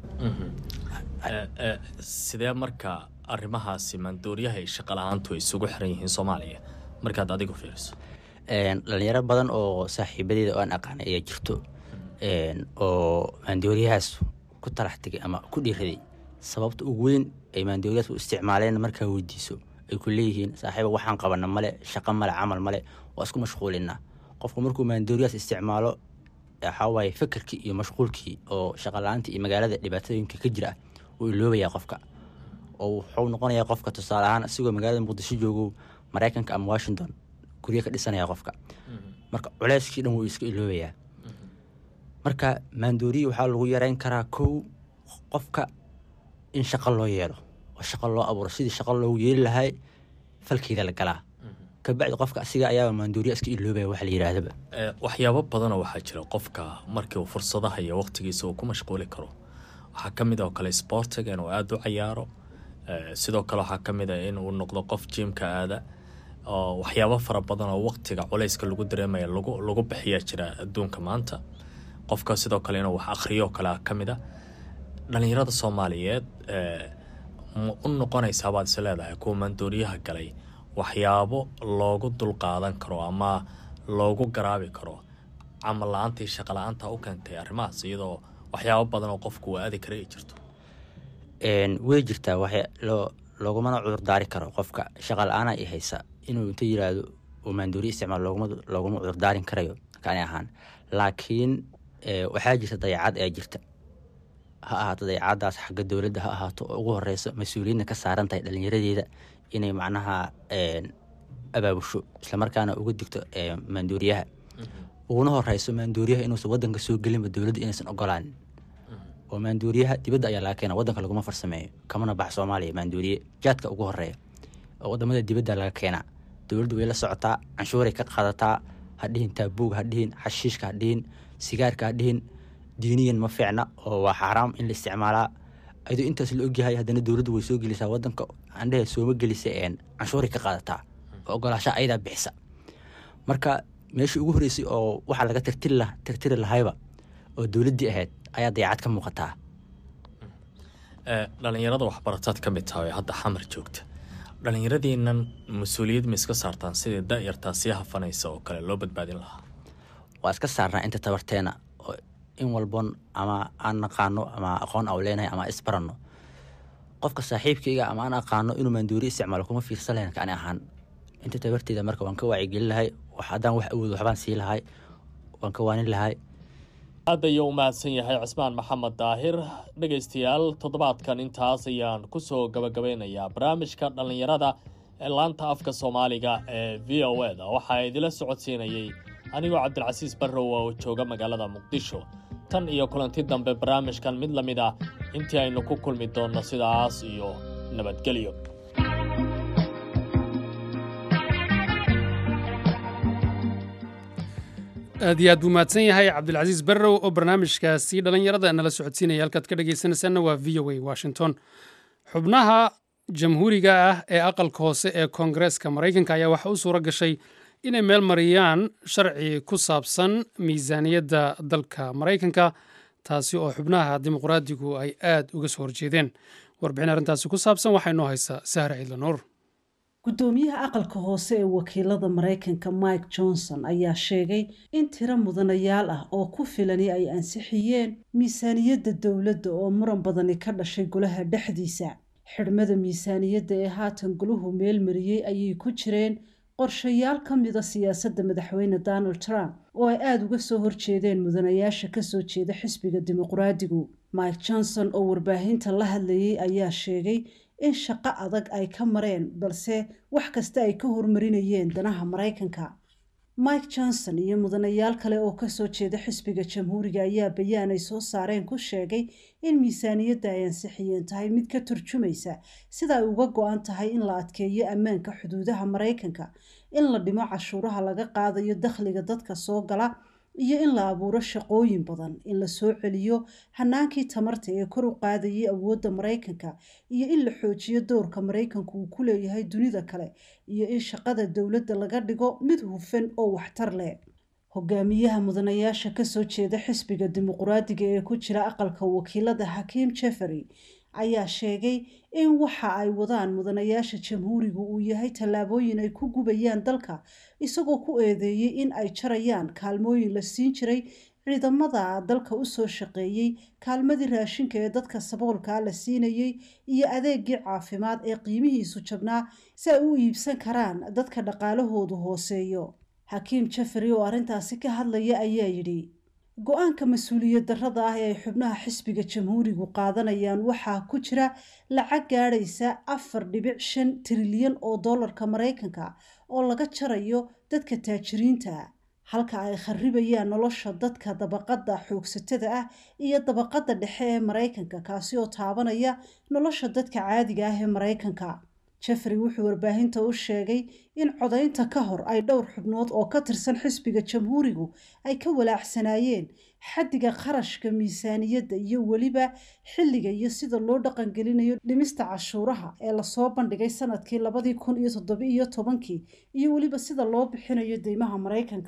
sidee marka arrimahaasi maandooriyaha iyo shaqa la-aantu ay isugu xiran yihiin soomaaliya markaad adigu fiiriso
dhalinyaro badan oo saaxiibadeeda oo aan aqaanay ayaa jirto oo maandooriyahaas ku talax tegay ama ku dhiiraday sababta ugu weyn ay maandooriyahaas u isticmaaleen markaa weydiiso ay ku leeyihiin saaxiiba waxaan qabana male shaqo male camal male waa isku mashquulinaa qofku markuu maandooriyahaas isticmaalo waxaa waaye fikirkii iyo mashquulkii oo shaqa la-aanta iyo magaalada dhibaatooyinka ka jira wuu iloobayaa qofka oo wuxuu noqonayaa qofka tusaale ahaan asigoo magaalada muqdisho joogo maraykanka ama washington guryo ka dhisanaya qofka marka culeyskii dhan wuu iska iloobayaa marka maandooriya waxaa lagu yareyn karaa kow qofka in shaqo loo yeelo oo shaqo loo abuuro sidii shaqo loogu yeeli lahay falkeeda la galaa kabacdi qofka asiga ayaaba maandooriya iska iloobaya wax la yidhaahdaba
waxyaabo badanoo waxaa jira qofka markii uu fursadaha iyo waqtigiisa uu ku mashquuli karo waxaa ka mid oo kale sportiga inuu aada u cayaaro sidoo kale waxaa ka mid a inuu noqdo qof jiimka aada oo waxyaabo fara badan oo waqtiga culayska lagu dareemaya lagu lagu bixiyaa jira adduunka maanta qofka sidoo kale inuu wax akhriyo kale ka mid a dhalinyarada soomaaliyeed ma u noqonaysaa baad is leedahay kuwa maandooriyaha galay waxyaabo loogu dulqaadan karo ama loogu garaabi karo camal la-aantii shaqa la-aanta u keentay arrimahaas iyadoo waxyaabo badan oo qofku uu aadi kara ay jirto
way jirtaa wax loogumana cudurdaari karo qofka shaqa la-aana i haysa inuu inta yiraahdo uu maandooriya isticmaal looguma cudurdaarin karayo kani ahaan laakiin waxaa jirta dayacad ee jirta ha ahaato dayacadaas xagga dowladda ha ahaato oo ugu horeyso mas-uuliyadna ka saaran tahay dhallinyaradeeda inay macnaha abaabusho islamarkaana uga digto maandooriyaha uguna horeyso maandooriyaha inuusan wadanka soo gelinba dowladda inaysan ogolaanin oo maandooriyaha dibadda ayaa laga keena wadanka laguma farsameeyo kamana bax soomaaliya maandooriye jaadka ugu horeeya oo wadamada dibadda laga keenaa dowladdu way la socotaa canshuuray ka qaadataa hadhihin taabuug hadhihin xashiishka hadhihin sigaarka hadhihin diiniyan ma fiicna oo waa xaaraam in la isticmaalaa ayadoo intaas la ogyahay haddana dowladdu way soo gelisaa wadanka andhehe sooma gelisa canshuuray ka qaadataa oo ogolaashaa ayadaa bixisa marka meeshii ugu horeysay oo waxaa laga tirtiri lahayba oo dowladdii ahayd ayaa dayacad ka muuqataa
dhalinyarada waxbarataad ka mid tahay oo hadda xamar joogta dhalinyaradiinan mas-uuliyad ma iska saartaan sidii da-yartaa sii hafanaysa oo kale loo badbaadin lahaa
waa iska saarnaa inta tabarteena oo in walbon ama aan naqaano ama aqoon au leenahay ama isbaranno qofka saaxiibkayga ama aan aqaano inuu maandoori isticmaalo kuma fiirsan lahayn kani ahaan inta tabarteeda marka waan ka wacyigelin lahay haddaan wax awood waxbaan sii lahay waan ka waanin lahay
aad ayuu u mahadsan yahay cismaan maxamed daahir dhegaystayaal toddobaadkan intaas ayaan kusoo gabagabeynayaa barnaamijka dhallinyarada ee laanta afka soomaaliga ee v o e da waxaa idila socodsiinayey anigoo cabdilcasiis barrow oo jooga magaalada muqdisho tan iyo kulanti dambe barnaamijkan mid la mid ah intii aynu ku kulmi doonno sidaas iyo nabadgelyo
aad iyo aad buu mahadsan yahay cabdilcasiis barrow oo barnaamijkaasi dhallinyarada nala socodsiinaya halkaad ka dhegaysanaysaanna waa v o a washington xubnaha jamhuuriga ah ee aqalka hoose ee koongareeska maraykanka ayaa waxa u suura gashay inay meel mariyaan sharci ku saabsan miisaaniyadda dalka maraykanka taasi oo xubnaha dimuqraadigu ay aad uga soo horjeedeen warbixin arrintaasi ku saabsan waxaa inoo haysa sahra ciidla nuur
gudoomiyaha aqalka hoose ee wakiilada maraykanka mike johnson ayaa sheegay in tiro mudanayaal ah oo ku filani ay ansixiyeen miisaaniyadda dowladda oo muran badani ka dhashay golaha dhexdiisa xidhmada miisaaniyadda ee haatan golahu meelmariyey ayay ku jireen qorshayaal ka mida siyaasadda madaxweyne donald trump oo ay aada uga soo horjeedeen mudanayaasha kasoo jeeda xisbiga dimuqraadigu mike johnson oo warbaahinta la hadlayay ayaa sheegay in shaqo adag ay ka mareen balse wax kasta ay ka hormarinayeen danaha maraykanka mike johnson iyo mudanayaal kale oo kasoo jeeda xisbiga jamhuuriga ayaa bayaan ay soo saareen ku sheegay in miisaaniyadda ay ansixiyeen tahay mid ka turjumaysa sida ay uga go-an tahay in la adkeeyo ammaanka xuduudaha maraykanka in la dhimo cashuuraha laga qaadayo dakhliga dadka soo gala iyo in la abuuro shaqooyin badan in la soo celiyo hanaankii tamarta ee kor u qaadayay awoodda maraykanka iyo in la xoojiyo dowrka maraykanku uu ku leeyahay dunida kale iyo in shaqada dowladda laga dhigo mid hufan oo waxtar leh hogaamiyaha mudanayaasha kasoo jeeda xisbiga dimuqraadiga ee ku jira aqalka wakiilada xakiim jeffery ayaa sheegay in waxa ay wadaan mudanayaasha jamhuurigu uu yahay tallaabooyin ay ku gubayaan dalka isagoo ku eedeeyey in ay jarayaan kaalmooyin la siin jiray ciidamada dalka usoo shaqeeyey kaalmadii raashinka ee dadka saboolkaa la siinayey iyo adeegii caafimaad ee qiimihiisu jabnaa si ay u iibsan karaan dadka dhaqaalahoodu hooseeyo xakiim jeffery oo arrintaasi ka hadlaya ayaa yidhi go-aanka mas-uuliyad darrada ah ee ay xubnaha xisbiga jamhuurigu qaadanayaan waxaa ku jira lacag gaadhaysa afar dhibic shan trilyan oo dollarka maraykanka oo laga jarayo dadka taajiriinta halka ay kharibayaan nolosha dadka dabaqadda xoogsatada ah iyo dabaqadda dhexe ee maraykanka kaasi oo taabanaya nolosha dadka caadiga ah ee maraykanka jeffery wuxuu warbaahinta u sheegay in codaynta ka hor ay dhowr xubnood oo ka tirsan xisbiga jamhuurigu ay ka walaacsanaayeen xaddiga qarashka miisaaniyadda iyo weliba xilliga iyo sida loo dhaqangelinayo dhimista cashuuraha ee lasoo bandhigay sanadkii labadii kun iyo toddoba iyo tobankii iyo weliba sida loo bixinayo deymaha maraykanka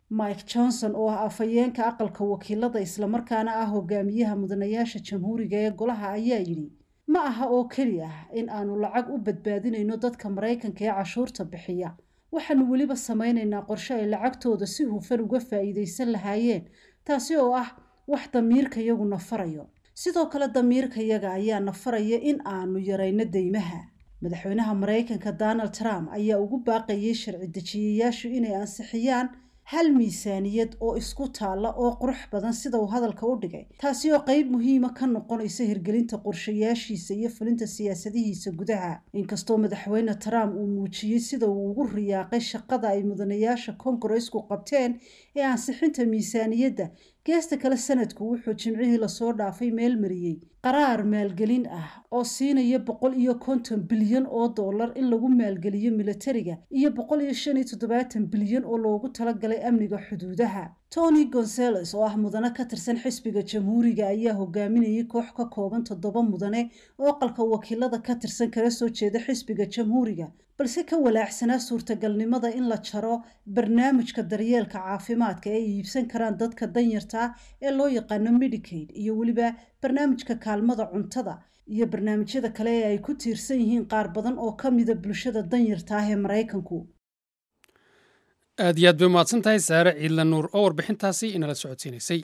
mike johnson oo ah afhayeenka aqalka wakiilada islamarkaana ah hogaamiyaha mudanayaasha jamhuuriga ee golaha ayaa yidhi ma aha oo keli ah in aanu lacag u badbaadinayno dadka maraykanka ee cashuurta bixiya waxaanu weliba samaynaynaa qorshe ay lacagtooda si hufan uga faa'iidaysan lahaayeen taasi oo ah wax damiirka yagu nafarayo sidoo kale damiirka yaga ayaa nafaraya in aanu yarayno deymaha madaxweynaha maraykanka donald trump ayaa ugu baaqayay sharci dejiyayaashu inay ansixiyaan hal miisaaniyad oo isku taalla oo qurux badan sida uu hadalka u dhigay taasi oo qeyb muhiima ka noqonaysa hirgelinta qorshayaashiisa iyo fulinta siyaasadihiisa gudaha inkastoo madaxweyne trump uu muujiyey sida uu ugu riyaaqay shaqada ay mudanayaasha kongaresku qabteen ee ansixinta miisaaniyadda geesta kale sanadku wuxuu jimcihii lasoo dhaafay meel mariyey qaraar maalgelin ah oo siinaya boqol iyo konton bilyan oo dollar in lagu maalgeliyo militariga iyo boqol iyo shan iyo toddobaatan bilyan oo loogu talagalay amniga xuduudaha tony gonzales oo ah mudane ka tirsan xisbiga jamhuuriga ayaa hogaaminayay koox ka kooban toddoba mudane oo aqalka wakiilada ka tirsan kala soo jeeda xisbiga jamhuuriga balse ka walaacsanaa suurtagalnimada in la jaro barnaamijka daryeelka caafimaadka ee ay iibsan karaan dadka danyarta ah ee loo yaqaano medicaid iyo weliba barnaamijka kaalmada cuntada iyo barnaamijyada kale ee ay ku tiirsan yihiin qaar badan oo ka mida bulshada danyarta ah ee maraykanku
aad iyo aad bay umahadsan tahay saare ciidla nuur oo warbixintaasi inala socodsiinaysay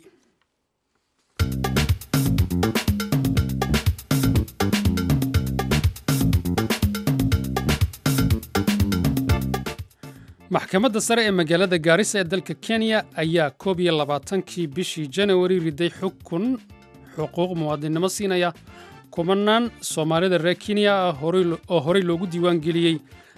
maxkamadda sare ee magaalada gaarisa ee dalka kenya ayaa koob iyo labaatankii bishii janawari riday xukun xuquuq muwaadinnimo siinaya kumanaan soomaalida reer kenya ah oo horey loogu diiwaan geliyey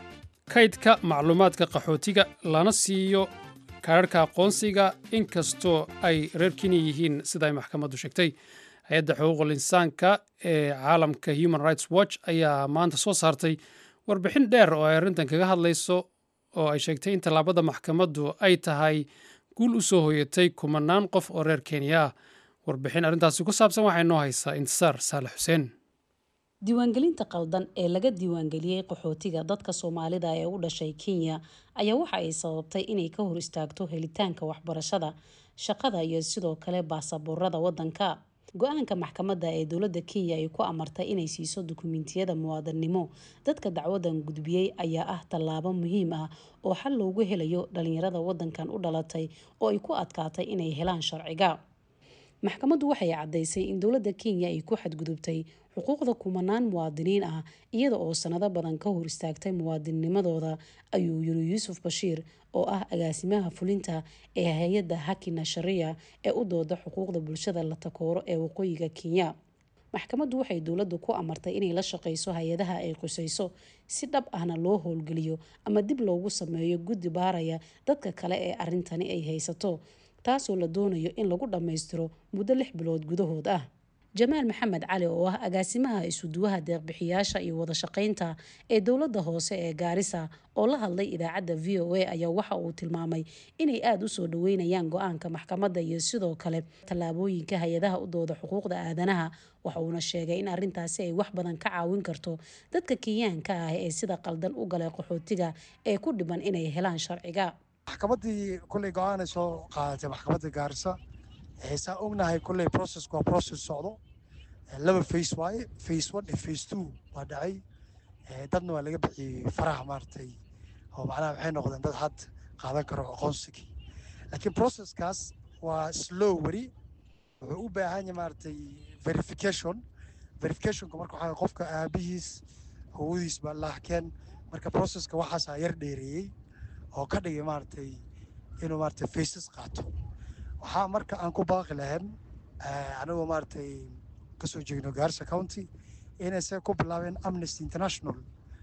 kaydka macluumaadka qaxootiga lana siiyo kaararhka aqoonsiga inkastoo ay reer kenya yihiin sida ay maxkamaddu sheegtay hay-adda xuquuqul insaanka ee caalamka human rights watch ayaa maanta soo saartay warbixin dheer oo ay arrintan kaga hadlayso oo ay sheegtay in tallaabada maxkamaddu ay tahay guul u soo hoyatay kumanaan qof oo reer kenya ah warbixin arrintaasi ku saabsan waxaa inoo haysaa intisaar saalax xuseen
diiwaangelinta qaldan ee laga diiwaangeliyey qaxootiga dadka soomaalida ee u dhashay kenya ayaa waxa ay sababtay inay ka hor istaagto helitaanka waxbarashada shaqada iyo sidoo kale baasaboorada wadanka go-aanka maxkamadda ee dowladda kenya ay ku amartay inay siiso dukumentiyada muwaadannimo dadka dacwadan gudbiyey ayaa ah tallaabo muhiim ah oo xal loogu helayo dhalinyarada wadankan u dhalatay oo ay ku adkaatay inay helaan sharciga maxkamaddu waxay caddaysay in dowladda kenya ay ku xadgudubtay xuquuqda kumanaan muwaadiniin ah iyada oo sanado badan ka hor istaagtay muwaadinnimadooda ayuu yiri yuusuf bashiir oo ah agaasimaha fulinta ee hay-adda hakina sharia ee u dooda xuquuqda bulshada la takooro ee waqooyiga kenya maxkamaddu waxay dowladdu ku amartay inay la shaqayso hay-adaha ay qusayso si dhab ahna loo howlgeliyo ama dib loogu sameeyo guddi baaraya dadka kale ee arrintani ay haysato taasoo la doonayo in lagu dhammaystiro muddo lix bilood gudahood ah jamaal maxamed cali oo ah agaasimaha isuduwaha deeqbixiyaasha iyo wada shaqaynta ee dowladda hoose ee gaarisa oo la hadlay idaacadda v o a ayaa waxa uu tilmaamay inay aada u soo dhaweynayaan go-aanka maxkamadda iyo sidoo kale tallaabooyinka hay-adaha u dooda xuquuqda aadanaha waxa uuna sheegay in arrintaasi ay wax badan ka caawin karto dadka kenyaanka ah ee sida qaldan u galay qaxootiga ee ku dhiban inay helaan sharciga
maxkamaddii kulley go-aanay soo qaadatay maxkamadda gaarisa saa ognahay kulley processku waa process socdo laba face waaye face one iyo face two waa dhacay dadna waa laga bixiyey faraha maaragtay oo macnaha waxay noqdeen dad had qaadan karo aqoonsigii laakiin processkaas waa slow weli wuxuu u baahan yahay maaragtay verification verificationka marka waxaa qofka aabihiis howadiis baa lahkeen marka processka waxaasaa yar dheereeyey oo ka dhigay maaragtay inuu maaragtay faces qaato waxaa marka aan ku baaqi lahayn anigoo maaragtay kasoo jeegno gaarisa county inayse ku bilaabeen amnesty international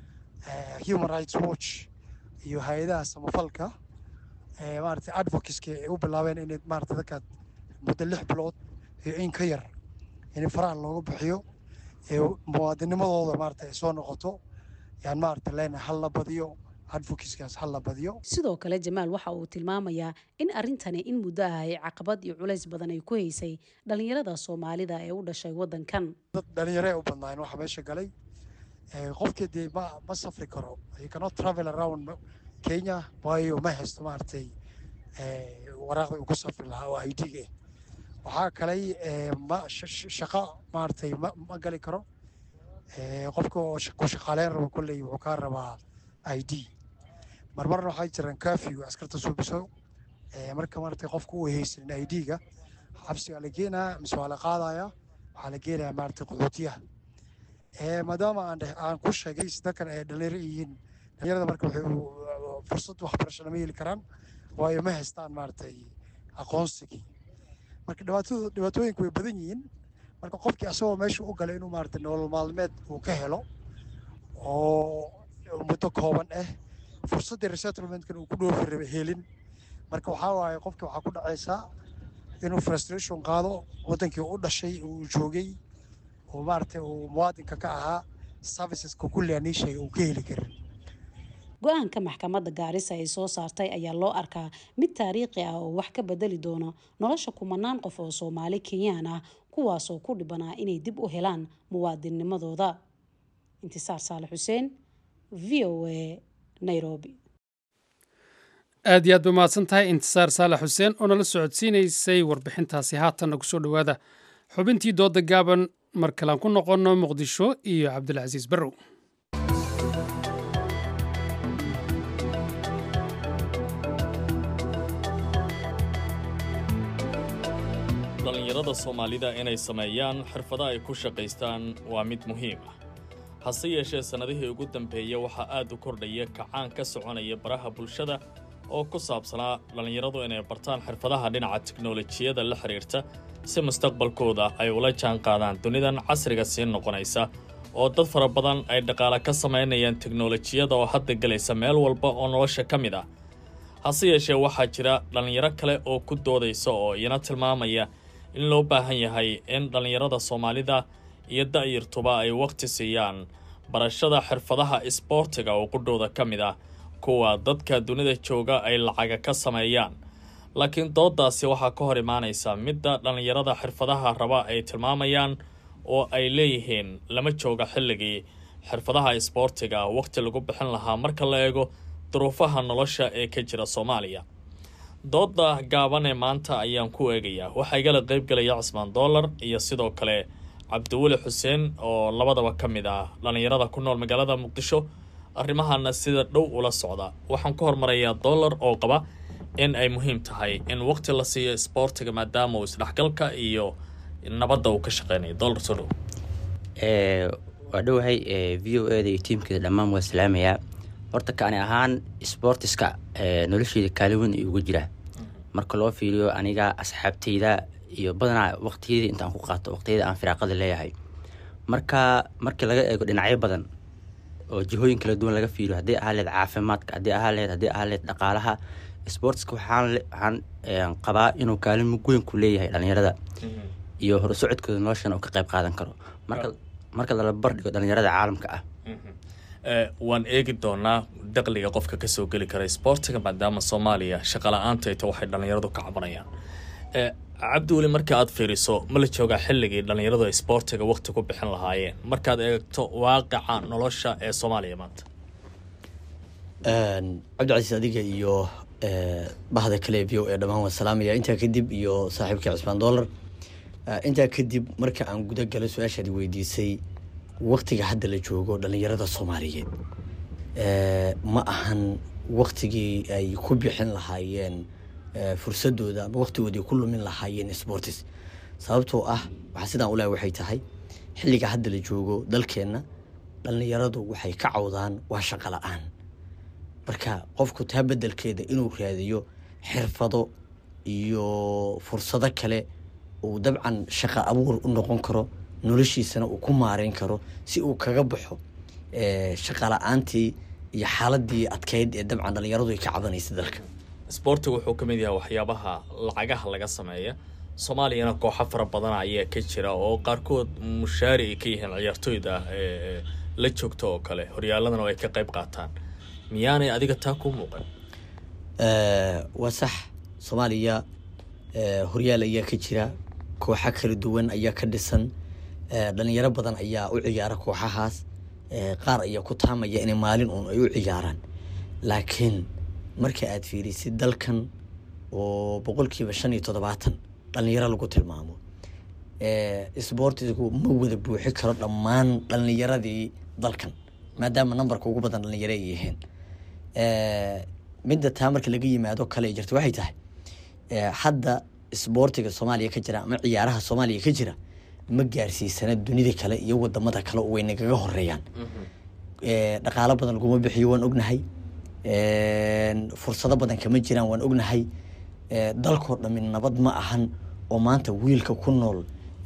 human rights watch iyo hay-adaha samafalka maaragtay advocateska ay u bilaabeen inay maaragtay dadkaad muddo lix bilood iyo in ka yar in faraha looga bixiyo ee muwaadinimadooda maaragtay ay soo noqoto yaan maaragtay leenahay hal la badiyo advocateskaas hal la badiyo
sidoo kale jamaal waxa uu tilmaamayaa in arrintani in muddo ah ay caqabad iyo culays badan ay ku haysay dhalinyarada soomaalida ee u dhashay wadankan
dad dhalinyaro u badnaayen waxa meesha galay qofkii dee ma ma safri karo you cannot travel around kenya waayo ma haysto maaragtay waraaqda uu ku safri lahaa oo i d-ga waxaa kalay ma shaqo maaragtay ma ma gali karo qofka oo ku shaqaaleyn rabo kolley wuxuu kaa rabaa i d marmarna waxaa jiraan curfew askarta suubiso marka maaragtay qofka uu haysanin i d-ga xabsigaa la geenaya mise waa la qaadaya waxaa la geenaya maaragtay qaxootiyaha maadaama aan aan ku sheegay dadkan ay dhalinyaro yihiin dhalinyarada marka waxay fursad waxbarasho lama heli karaan waayo ma haystaan maaragtay aqoonsigii marka dhibaatadu dhibaatooyinku way badan yihiin marka qofkii asagoo meesha u galay inuu maaragtay nolol maalmeed uu ka helo oo muddo kooban ah fursaddii resettlementkan uu ku dhoofi raba helin marka waxaa waaye qofkii waxaa ku dhacaysaa inuu frustration qaado waddankii u dhashay uu joogay oo maaragtay uu muwaadinka ka ahaa serviceska kulli aan ii sheegay uu ka heli karin
go-aanka maxkamadda gaarisa ay soo saartay ayaa loo arkaa mid taariikhi ah oo wax ka bedeli doono nolosha kumanaan qof oo soomaali kenyaan ah kuwaasoo ku dhibanaa inay dib u helaan muwaadinnimadooda intisaar saale xuseen v o a nairobi
aad iyo aad ba mahadsan tahay intisaar saalax xuseen oo nala socodsiinaysay warbixintaasi haatanna kusoo dhowaada xubintii dooda gaaban mar kalean ku noqonno muqdisho iyo cabdilcasiis barrow
dhallinyarada soomaalida inay sameeyaan xirfado ay ku shaqaystaan waa mid muhiim ah hase yeeshee sannadihii ugu dambeeya waxaa aad u kordhaya kacaan ka soconaya baraha bulshada oo ku saabsanaa dhallinyaradu inay bartaan xirfadaha dhinaca tiknolojiyada la xidhiirta si mustaqbalkooda ay ula jaan qaadaan dunidan casriga sii noqonaysa oo dad fara badan ay dhaqaale ka samaynayaan teknolojiyada oo hadda gelaysa meel walba oo nolosha ka mid ah hase yeeshee waxaa jira dhallinyaro kale oo ku doodaysa oo iyana tilmaamaya in loo baahan yahay in dhallinyarada soomaalida iyo da'yartuba ay wakhti siiyaan barashada xirfadaha isboortiga oo qudhooda ka mid ah kuwa dadka dunida jooga ay lacaga ka sameeyaan laakiin dooddaasi waxaa ka hor imaanaysa midda dhallinyarada xirfadaha raba ay tilmaamayaan oo ay leeyihiin lama jooga xilligii xirfadaha isboortiga wakhti lagu bixin lahaa marka la eego duruufaha nolosha ee ka jira soomaaliya doodda gaaban ee maanta ayaan ku eegayaa waxaa igala qaybgelaya cismaan dollar iyo sidoo kale cabdiweli xuseen oo labadaba ka mid ah dhallinyarada ku nool magaalada muqdisho arrimahana sida dhow ula socda waxaan ku hormarayaa dollar oo qaba in ay muhiim tahay in waqti la siiyo isboortiga maadaama uu isdhexgalka iyo nabadda uu ka shaqeynayo dollar soo dhow
waa dhowahay v o eda iyo tiimkeeda dhammaan waa salaamayaa horta kaani ahaan sboortiska nolosheeda kaalin weyn ayuu uga jiraa marka loo fiiriyo aniga asxaabteyda iyo badanaa waqtiyadii intaan ku qaato waqtiyada aan firaaqada leeyahay marka markii laga eego dhinacyo badan oo jihooyin kala duwan laga fiiriyo haddii ahaa leed caafimaadka haddii ahaa leed haddii ahaa leed dhaqaalaha sportska waxaan waxaan qabaa inuu kaalin mug weyn ku leeyahay dhalinyarada iyo horusocodkooda noloshan uu ka qayb qaadan karo marka marka lala bardhigo dhalinyarada caalamka ah
waan eegi doonaa daqliga qofka kasoo geli kara isboortiga maadaama soomaaliya shaqala-aanta ita waxay dhallinyaradu ka cabanayaan cabdiweli marka aad fiiriso ma la joogaa xilligii dhallinyaradu isboortiga waqti ku bixin lahaayeen markaad eegto waaqica nolosha ee soomaaliya maanta
cabdicasiis adiga iyo bahda kale v o ee dhammaan waan salaamaya intaa kadib iyo saaxiibkii cismaan dollar intaa kadib marka aan guda galo su-aashaad weydiisay waktiga hadda la joogo dhalinyarada soomaaliyeed ma ahan waktigii ay ku bixin lahaayeen fursadooda ama waktigoodii ku lumin lahaayeen sportis sababtoo ah waxaa sidaan ulahay waxay tahay xilliga hadda la joogo dalkeenna dhalinyaradu waxay ka cawdaan waa shaqo la-aan marka qofku taa bedelkeeda inuu raadiyo xirfado iyo fursado kale uu dabcan shaqo abuur u noqon karo noloshiisana uu ku maareyn karo si uu kaga baxo shaqa la-aantii iyo xaaladii adkeyd ee dabcan dhalinyaradu ay ka cabanaysa dalka
isboortiga wuxuu ka mid yahay waxyaabaha lacagaha laga sameeya soomaaliyana kooxo fara badan ayaa ka jira oo qaarkood mushaari ay ka yihiin ciyaartooyda la joogto oo kale horyaaladana ay ka qayb qaataan miyaanay adiga taa ku muuqan
waa sax soomaaliya horyaal ayaa ka jira kooxo kala duwan ayaa ka dhisan dhalinyaro badan ayaa u ciyaara kooxahaas qaar ayaa ku taamaya inay maalin uun ay u ciyaaraan laakiin marka aad fiirisid dalkan
oo boqolkiiba shan iyo toddobaatan dhalinyaro lagu tilmaamo isboortigu ma wada buuxi karo dhammaan dhalinyaradii dalkan maadaama nambarka ugu badan dhalinyaro ay yihiin midda taa marka laga yimaado kale ay jirta waxay tahay hadda isboortiga soomaaliya ka jira ama ciyaaraha soomaaliya ka jira ma gaarsiisana dunida kale iyo wadamada kale oo way nagaga horeeyaan dhaqaalo badan laguma bixiyo waan ognahay fursado badan kama jiraan waan ognahay dalkoo dhami nabad ma ahan oo maanta wiilka ku nool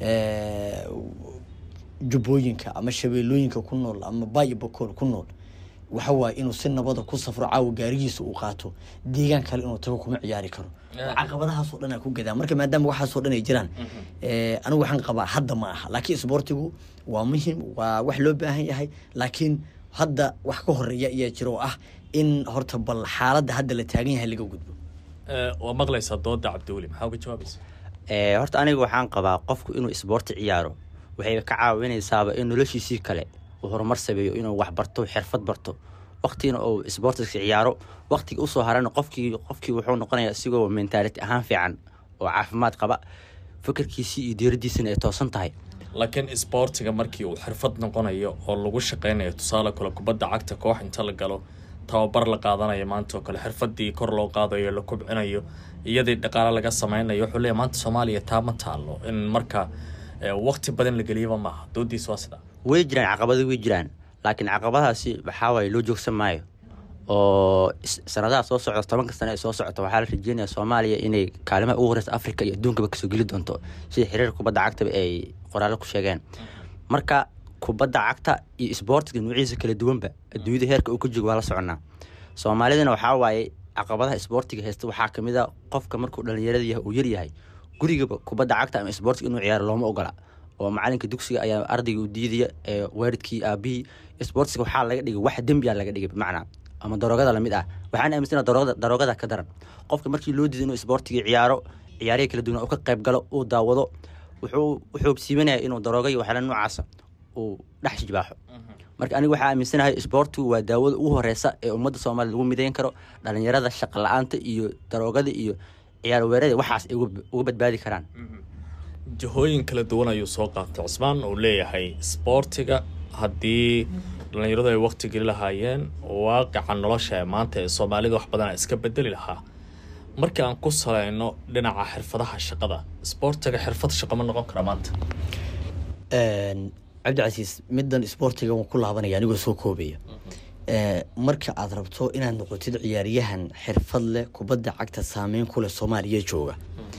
jubbooyinka ama shabeellooyinka ku nool ama bayo bakool ku nool waxa waaye inuu si nabada ku safro caawa gaarigiisa uu qaato deegaan kale inuu tago kuma ciyaari karo caqabadahaasoo dhan aa ku gadaa marka maadaama waxaasoo dhan ay jiraan anigu waxaan qabaa hadda ma aha laakiin isboortigu waa muhim waa wax loo baahan yahay laakiin hadda wax ka horeeya ayaa jira oo ah in horta bal xaaladda hadda la taagan yahay laga gudbo
waa maqlaysaa dooda cabdiweli maxaa uga jawaabaysa
horta aniga waxaan qabaa qofku inuu isboorti ciyaaro waxay ka caawinaysaaba in noloshiisii kale uu horumar sameeyo inuu wax barto xirfad barto waktiina uu isboortiska ciyaaro waktiga usoo harana qofkii qofkii wuxuu noqonayaa isigoo mentaality ahaan fiican oo caafimaad qaba fikirkiisii iyo diiradiisina ay toosan tahay
laakiin isboortiga markii uu xirfad noqonayo oo lagu shaqaynayo tusaale kale kubadda cagta koox inta la galo tababar la qaadanayo maanta oo kale xirfadii kor loo qaadayo la kubcinayo iyadii dhaqaale laga sameynayo wuxuu leeyahy maanta soomaaliya taa ma taalo in marka waqti badan la geliyaba maaha doodiis waa sidaa
way jiraan caqabado way jiraan laakiin caqabadahaasi waxaa waaye loo joogsan maayo oo sanadaha soo socda tobanka sane ee soo socota waxaa la rajeynaya soomaaliya inay kaalimaha ugu horeysa africa iyo adduunkaba kasoo geli doonto sida xiriirka kubadda cagtaba ay qoraallo ku sheegeen marka kubadda cagta iyo isboortiga nuuciisa kala duwanba adduunyada heerka uu ka joogo waa la soconaa soomaalidana waxaa waaye caqabadaha isboortiga haysta waxaa kamid a qofka markuu dhalinyarada yahay uu yaryahay gurigaba kubadda cagta ama isboortiga inuu ciyaaro looma ogola oo macalinka dugsiga ayaa ardayga u diidaya ee waalidkii aabihii isboortiga waxaa laga dhigay wax dembiya laga dhigay bimacnaa ama daroogada lamid ah waxaan aaminsana daroogada daroogada ka daran qofka markii loo diiday inuu isboortiga ciyaaro ciyaarihi kala duwan uu ka qayb galo uu daawado wuxuu wuxuu siimanaya inuu darooga iyo waxyaala noocaasa uu dhex jibaaxo marka aniga waxaa aaminsanahay isboortigu waa daawada ugu horeysa ee ummadda soomaaliya lagu midayn karo dhalinyarada shaqa la-aanta iyo daroogada iyo ciyaar weerada waxaas ay uga badbaadi karaan
jihooyin kala duwan ayuu soo qaatay cusmaan uu leeyahay isboortiga haddii dhalinyaradu ay waqti geli lahaayeen waaqica nolosha ee maanta ee soomaalida wax badana iska bedeli lahaa markii aan ku salayno dhinaca xirfadaha shaqada isboortiga xirfad shaqo ma noqon kara maanta
cabdicasiis middan isboortiga waan ku laabanaya anigoo soo koobaya marka aad rabto inaad noqotid ciyaaryahan xirfad leh kubadda cagta saameyn ku leh soomaaliya jooga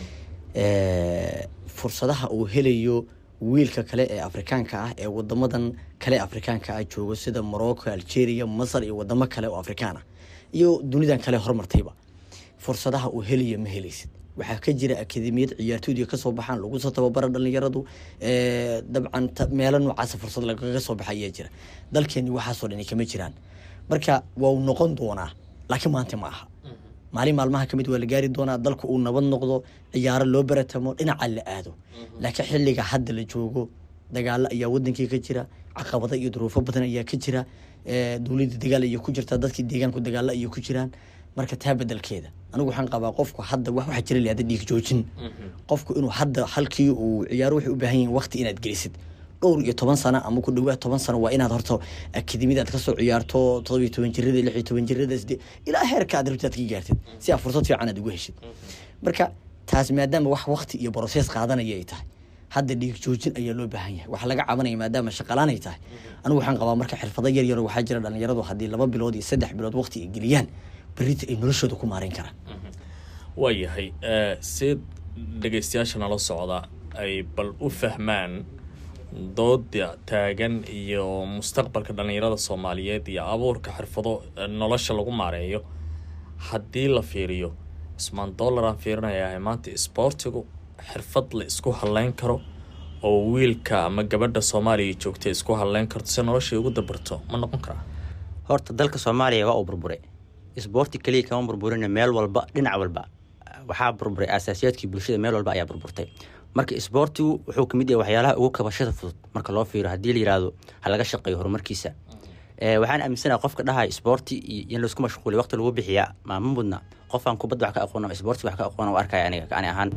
fursadaha uu helayo wiilka kale ee afrikaanka ah ee wadamadan kale afrikaanka ah joogo sida morocco algeria masar iyo wadamo kale oo afrikaan ah iyo dunidan kale hormartayba fursadaha uu helayo ma helaysid waxaa ka jira akademiyad ciyaartooyda kasoo baxaan lagu soo tababara dhalinyaradu dabcan meelo noocaasa fursad lagaga soo baxa ayaa jira dalkeeni waxaasoo dhani kama jiraan marka waa uu noqon doonaa laakiin maanta ma aha maalin maalmaha kamid waa la gaari doonaa dalku uu nabad noqdo ciyaaro loo baratamo dhinaca la aado laakiin xiliga hadda la joogo dagaalo ayaa wadankii ka jira caqabado iyo duruufo badan ayaa ka jira dowladda dagaal ayay ku jirtaa dadkii deegaanku dagaalo ayay ku jiraan marka taa bedelkeeda anigu waxaan qabaa qofku hadda wax waxaa jira lahada dhiig joojin qofku inuu hadda halkii uu ciyaaro waxay u baahan yihin waqti inaad gelisid dhowr iyo toban sano ama ku dhawaad toban sano waa inaad horta akademiyada aad kasoo ciyaarto todobiyo toban jirada lix iyo toban jirada sidee ilaa heerka aad rabtid aad ka gaartid si aad fursad fiican aad ugu heshid marka taas maadaama wax waqti iyo brosees qaadanaya ay tahay hadda dhiig joojin ayaa loo baahan yahay waxaa laga cabanaya maadaama shaqalaan ay tahay anigu waxaan qabaa marka xirfado yar yar waxaa jira dhalinyaradu haddii laba bilood iyo saddex bilood waqti ay geliyaan berita ay noloshooda ku maareyn karaan
waayahay si dhegeystayaasha nala socda ay bal u fahmaan dooda taagan iyo mustaqbalka dhalinyarada soomaaliyeed iyo abuurka xirfado nolosha lagu maareeyo haddii la fiiriyo cusmaan dollar aan fiirinayaa maanta isboortigu xirfad la isku haleyn karo oo wiilka ama gabadha soomaaliya joogta isku haleyn karto si noloshay ugu dabarto ma noqon karaa
horta dalka soomaaliya waa uu burburay isboorti keliya kama burburina meel walba dhinac walba waxaa burburay asaasiyaadkii bulshada meel walba ayaa burburtay marka isboortigu wuxuu kamid yahay waxyaalaha ugu kabashada fudud marka loo fiiro haddii la yihahdo ha laga shaqeeyo horumarkiisa waxaan aaminsanaha qofka dhahay sboorti iyo in laisku mashquuliy waqti lagu bixiya maama mudna qofaan kubadda wax ka aqoon ama sboorti wax ka aqoon arkaya aniga ani ahaan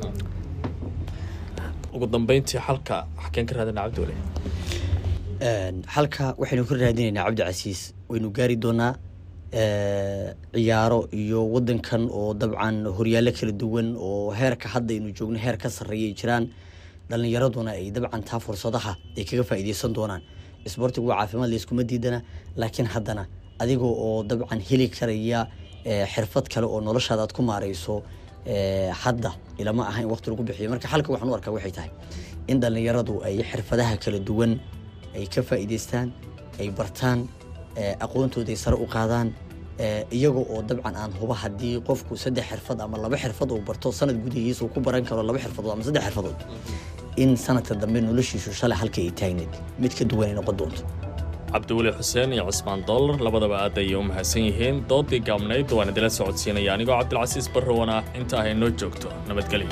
ugu dambeyntii xalka xakeen ka raadina cabdiwale
xalka waxaynu ka raadinaynaa cabdicasiis waynu gaari doonaa ciyaaro iyo wadankan oo dabcan horyaallo kala duwan oo heerka hadda aynu joogno heer ka sarreeyay jiraan dhalinyaraduna ay dabcan taa fursadaha ay kaga faa'iideysan doonaan isboortigu waa caafimaad layskuma diidana laakiin haddana adiga oo dabcan heli karaya xirfad kale oo noloshaada aad ku maareyso hadda ilama aha in waqti lagu bixiyo marka xalka waxaan u arkaa waxay tahay in dhalinyaradu ay xirfadaha kala duwan ay ka faa'iideystaan ay bartaan aqoontooda ay sare u qaadaan iyaga oo dabcan aan huba haddii qofku saddex xirfad ama laba xirfad uu barto sanad gudihiisa uu ku baran karo laba xirfadood ama saddex xirfadood in sanadka dambe noloshiisu shalay halka ay taagneed mid ka duwan ay noqon doonto
cabdiweli xuseen iyo cismaan dollar labadaba aad ayay u mahadsan yihiin doodii gaabnayd waan idila socodsiinaya anigoo cabdilcasiis barrowan ah inta ahay noo joogto nabadgelyo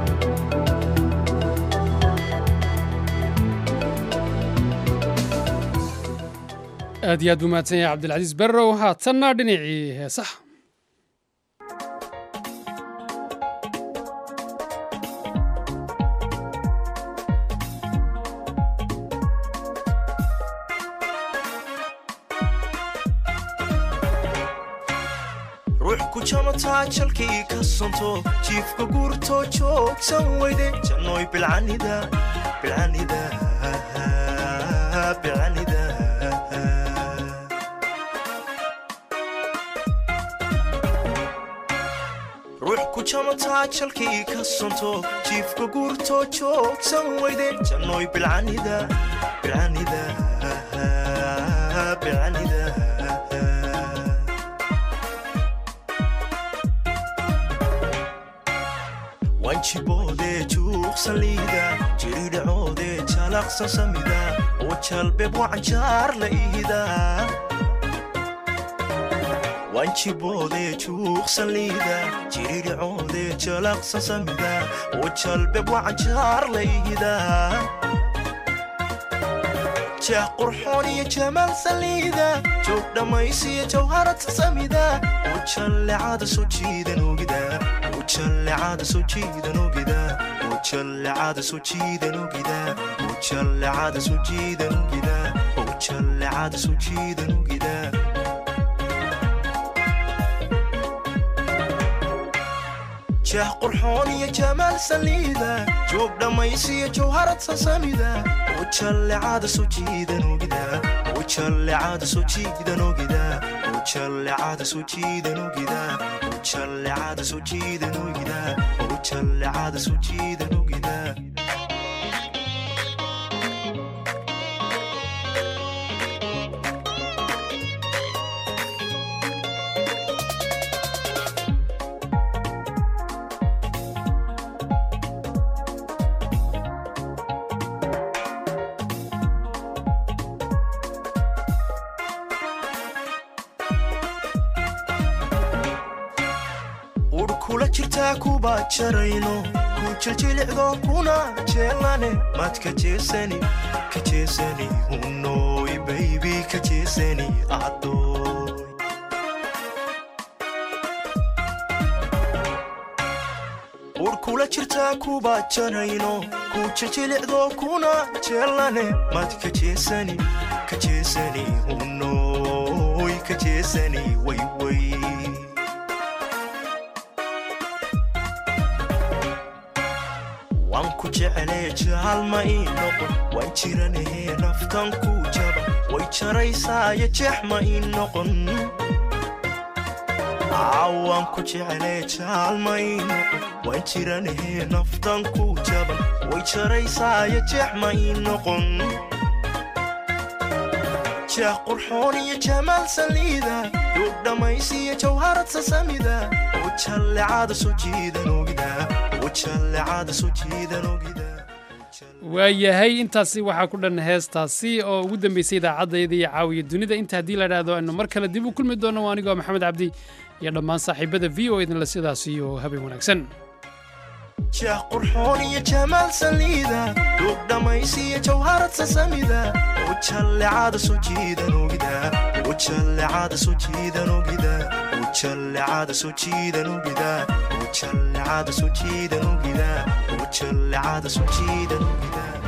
aad iyo aad buu mahadsan yahay cabdilcasiis barrow haatanna dhinacii heesaha
ruux ku jamataa jalkii ka santo jiifka guurtoo joogsan weyde jannoy bilcanida bilcanida bilcanida ruux ku jamataa jalkii ka santo jiifka guurtoo joogsan weyde jannoy bilcanida bilcanida bilcanida wanjiboodee juuqsan liida jiridhacoodee jalaqsan samida oo jalbeeb wacanjaar la ihida wanjiboodee juuqsan liida jiridhacoodee jalaqsan samida oo jalbeeb wacanjaar la ihida jeex qurxoon iyo jamaal saliida joog dhammaysiyo jawharata samida oo jallecada soo jiidan ogida ujallecada soo jiidan ogida ujallecada soo jiidan ogida ujallecada soo jiidan ogida ujallecada soo jiidan ogida jeex qurxoon iyo jamaal saliida joog dhammaysiyo jawharad sasamida ujallecada soo jiidan ogida ujallecada soo jiidan ogida ujallecada soo jiidan ogida ujallecada soo jiidan ogida ujallecada soo jiidan ogida ur kula jirtaa kuba jarayno ku jiljilicdo kuna jeelane mad ka jeesani ka jeesani hunoy baybi ka jeesani adoy ur kula jirtaa kuba jarayno ku jiljilicdo kuna jeelane mad ka jeesani ka jeesani hunoy ka jeesani wayway waan ku jeclee jaalma ii noqon waan jiranahee naftan ku jaba way jaraysaayo jeex ma ii noqon waan ku jeclee jaalma ii noqon waan jiranahee naftan ku jaban way jaraysaayo jeex ma ii noqon jeex qurxoon iyo jamaal saliida duug dhammaysiyo jawharad sasamida oo jallecada soo jiidan ogida
waayahay intaasi waxaa ku dhan heestaasi oo ugu dambeysay idaacadayda iyo caawiya dunida inta haddii la idhaahdo aynu mar kale dib u kulmi doono anigoo maxamed cabdi iyo dhammaan saaxiibada v o idinle sidaas iyo habeen wanaagsan
jeex qurxoon iyo jamaal saliida duug dhammaysiyo jawharad sasamida ujallecada soo jiidan ogida ujallecada soo jiidan ogida ujallecada soo jiidan ogida ujallecada soo jiidan ogida ujallecada soo jiidan ogida